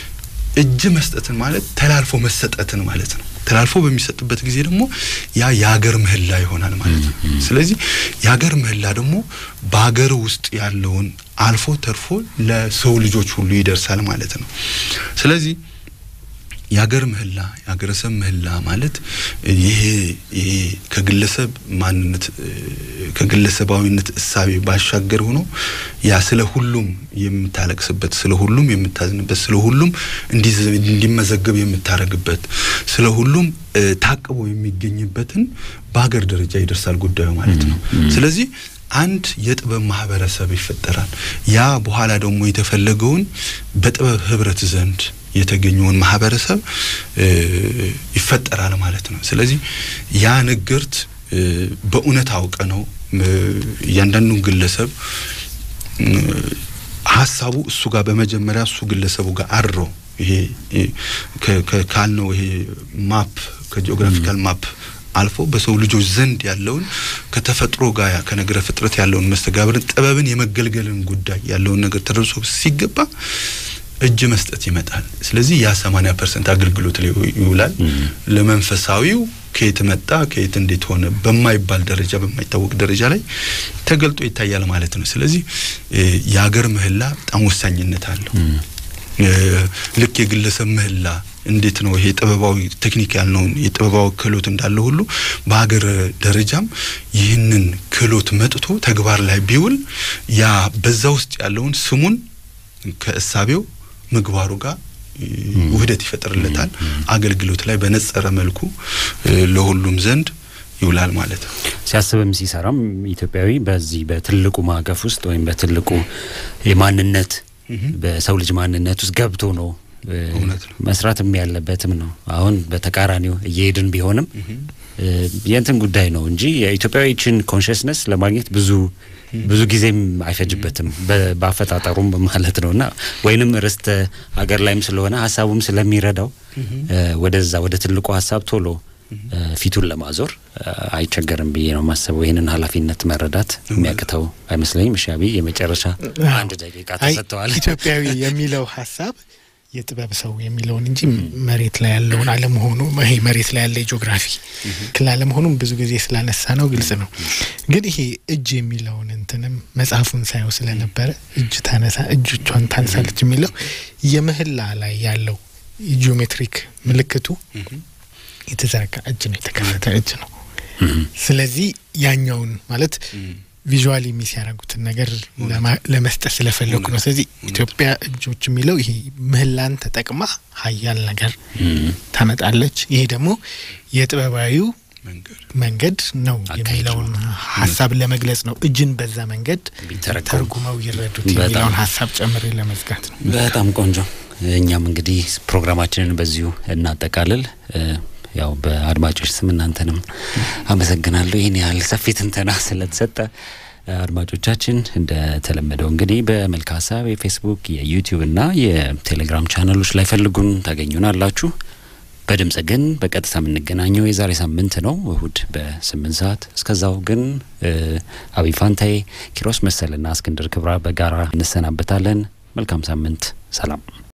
እጅ መስጠትን ማለት ተላልፎ መሰጠትን ማለት ነው። ተላልፎ በሚሰጥበት ጊዜ ደግሞ ያ የሀገር ምህላ ይሆናል ማለት ነው። ስለዚህ የሀገር ምህላ ደግሞ በሀገር ውስጥ ያለውን አልፎ ተርፎ ለሰው ልጆች ሁሉ ይደርሳል ማለት ነው። ስለዚህ የሀገር ምህላ የሀገረሰብ ምህላ ማለት ይሄ ይሄ ከግለሰብ ማንነት ከግለሰባዊነት እሳቤ ባሻገር ሆኖ ያ ስለ ሁሉም የምታለቅስበት፣ ስለ ሁሉም የምታዝንበት፣ ስለ ሁሉም እንዲመዘገብ የምታደርግበት፣ ስለ ሁሉም ታቅቦ የሚገኝበትን በሀገር ደረጃ ይደርሳል ጉዳዩ ማለት ነው። ስለዚህ አንድ የጥበብ ማህበረሰብ ይፈጠራል። ያ በኋላ ደግሞ የተፈለገውን በጥበብ ህብረት ዘንድ የተገኘውን ማህበረሰብ ይፈጠራል ማለት ነው። ስለዚህ ያ ንግርት በእውነት አውቀ ነው እያንዳንዱን ግለሰብ ሀሳቡ እሱ ጋር በመጀመሪያ እሱ ግለሰቡ ጋር አድሮ ይሄ ካልነው ይሄ ማፕ ከጂኦግራፊካል ማፕ አልፎ በሰው ልጆች ዘንድ ያለውን ከተፈጥሮ ጋር ከነገረ ፍጥረት ያለውን መስተጋብርን ጥበብን የመገልገልን ጉዳይ ያለውን ነገር ተደርሶ ሲገባ እጅ መስጠት ይመጣል። ስለዚህ ያ 80 ፐርሰንት አገልግሎት ላይ ይውላል። ለመንፈሳዊው ከየት መጣ ከየት እንዴት ሆነ በማይባል ደረጃ በማይታወቅ ደረጃ ላይ ተገልጦ ይታያል ማለት ነው። ስለዚህ የሀገር ምህላ በጣም ወሳኝነት አለው። ልክ የግለሰብ ምህላ እንዴት ነው ይሄ ጥበባዊ ቴክኒክ ያልነውን የጥበባዊ ክህሎት እንዳለ ሁሉ በሀገር ደረጃም ይህንን ክህሎት መጥቶ ተግባር ላይ ቢውል ያ በዛ ውስጥ ያለውን ስሙን ከእሳቤው ምግባሩ ጋር ውህደት ይፈጥርለታል። አገልግሎት ላይ በነጸረ መልኩ ለሁሉም ዘንድ ይውላል ማለት ነው። ሲያስብም ሲሰራም ኢትዮጵያዊ በዚህ በትልቁ ማዕቀፍ ውስጥ ወይም በትልቁ የማንነት በሰው ልጅ ማንነት ውስጥ ገብቶ ነው መስራትም ያለበትም ነው። አሁን በተቃራኒው እየሄድን ቢሆንም የእንትን ጉዳይ ነው እንጂ የኢትዮጵያዊችን ኮንሽስነስ ለማግኘት ብዙ ብዙ ጊዜም አይፈጅበትም በአፈጣጠሩም ማለት ነው እና ወይንም ርስተ ሀገር ላይም ስለሆነ ሀሳቡም ስለሚረዳው ወደዛ ወደ ትልቁ ሀሳብ ቶሎ ፊቱን ለማዞር አይቸገርም ብዬ ነው ማሰበው። ይህንን ኃላፊነት መረዳት የሚያቅተው አይመስለኝም። እሺ አብይ፣ የመጨረሻ አንድ ደቂቃ ተሰጥተዋል። ኢትዮጵያዊ የሚለው ሀሳብ የጥበብ ሰው የሚለውን እንጂ መሬት ላይ ያለውን አለመሆኑ ይሄ መሬት ላይ ያለ የጂኦግራፊ ክል አለመሆኑም ብዙ ጊዜ ስላነሳ ነው ግልጽ ነው። ግን ይሄ እጅ የሚለውን እንትንም መጽሐፉን ሳየው ስለነበረ እጅ ታነሳ እጆቿን ታንሳለች የሚለው የምህላ ላይ ያለው የጂኦሜትሪክ ምልክቱ የተዘረጋ እጅ ነው፣ የተከፈተ እጅ ነው። ስለዚህ ያኛውን ማለት ቪዥዋሊ ሚስ ያደረጉትን ነገር ለመስጠት ስለፈለጉ ነው። ስለዚህ ኢትዮጵያ እጆች የሚለው ይሄ ምህላን ተጠቅማ ሀያል ነገር ታመጣለች። ይሄ ደግሞ የጥበባዊው መንገድ ነው የሚለውን ሀሳብ ለመግለጽ ነው። እጅን በዛ መንገድ ተርጉመው ይረዱት የሚለውን ሀሳብ ጨምሬ ለመዝጋት ነው። በጣም ቆንጆ። እኛም እንግዲህ ፕሮግራማችንን በዚሁ እናጠቃልል። ያው በአድማጮች ስም እናንተንም አመሰግናለሁ። ይህን ያህል ሰፊ ትንተና ስለተሰጠ አድማጮቻችን እንደተለመደው እንግዲህ በመልካ ሀሳብ የፌስቡክ የዩቲዩብ እና የቴሌግራም ቻናሎች ላይ ፈልጉን ታገኙናላችሁ። በድምጽ ግን በቀጥታ የምንገናኘው የዛሬ ሳምንት ነው እሁድ በስምንት ሰዓት። እስከዛው ግን አብይ ፋንታዬ፣ ኪሮስ መሰልና እስክንድር ክብራ በጋራ እንሰናበታለን። መልካም ሳምንት። ሰላም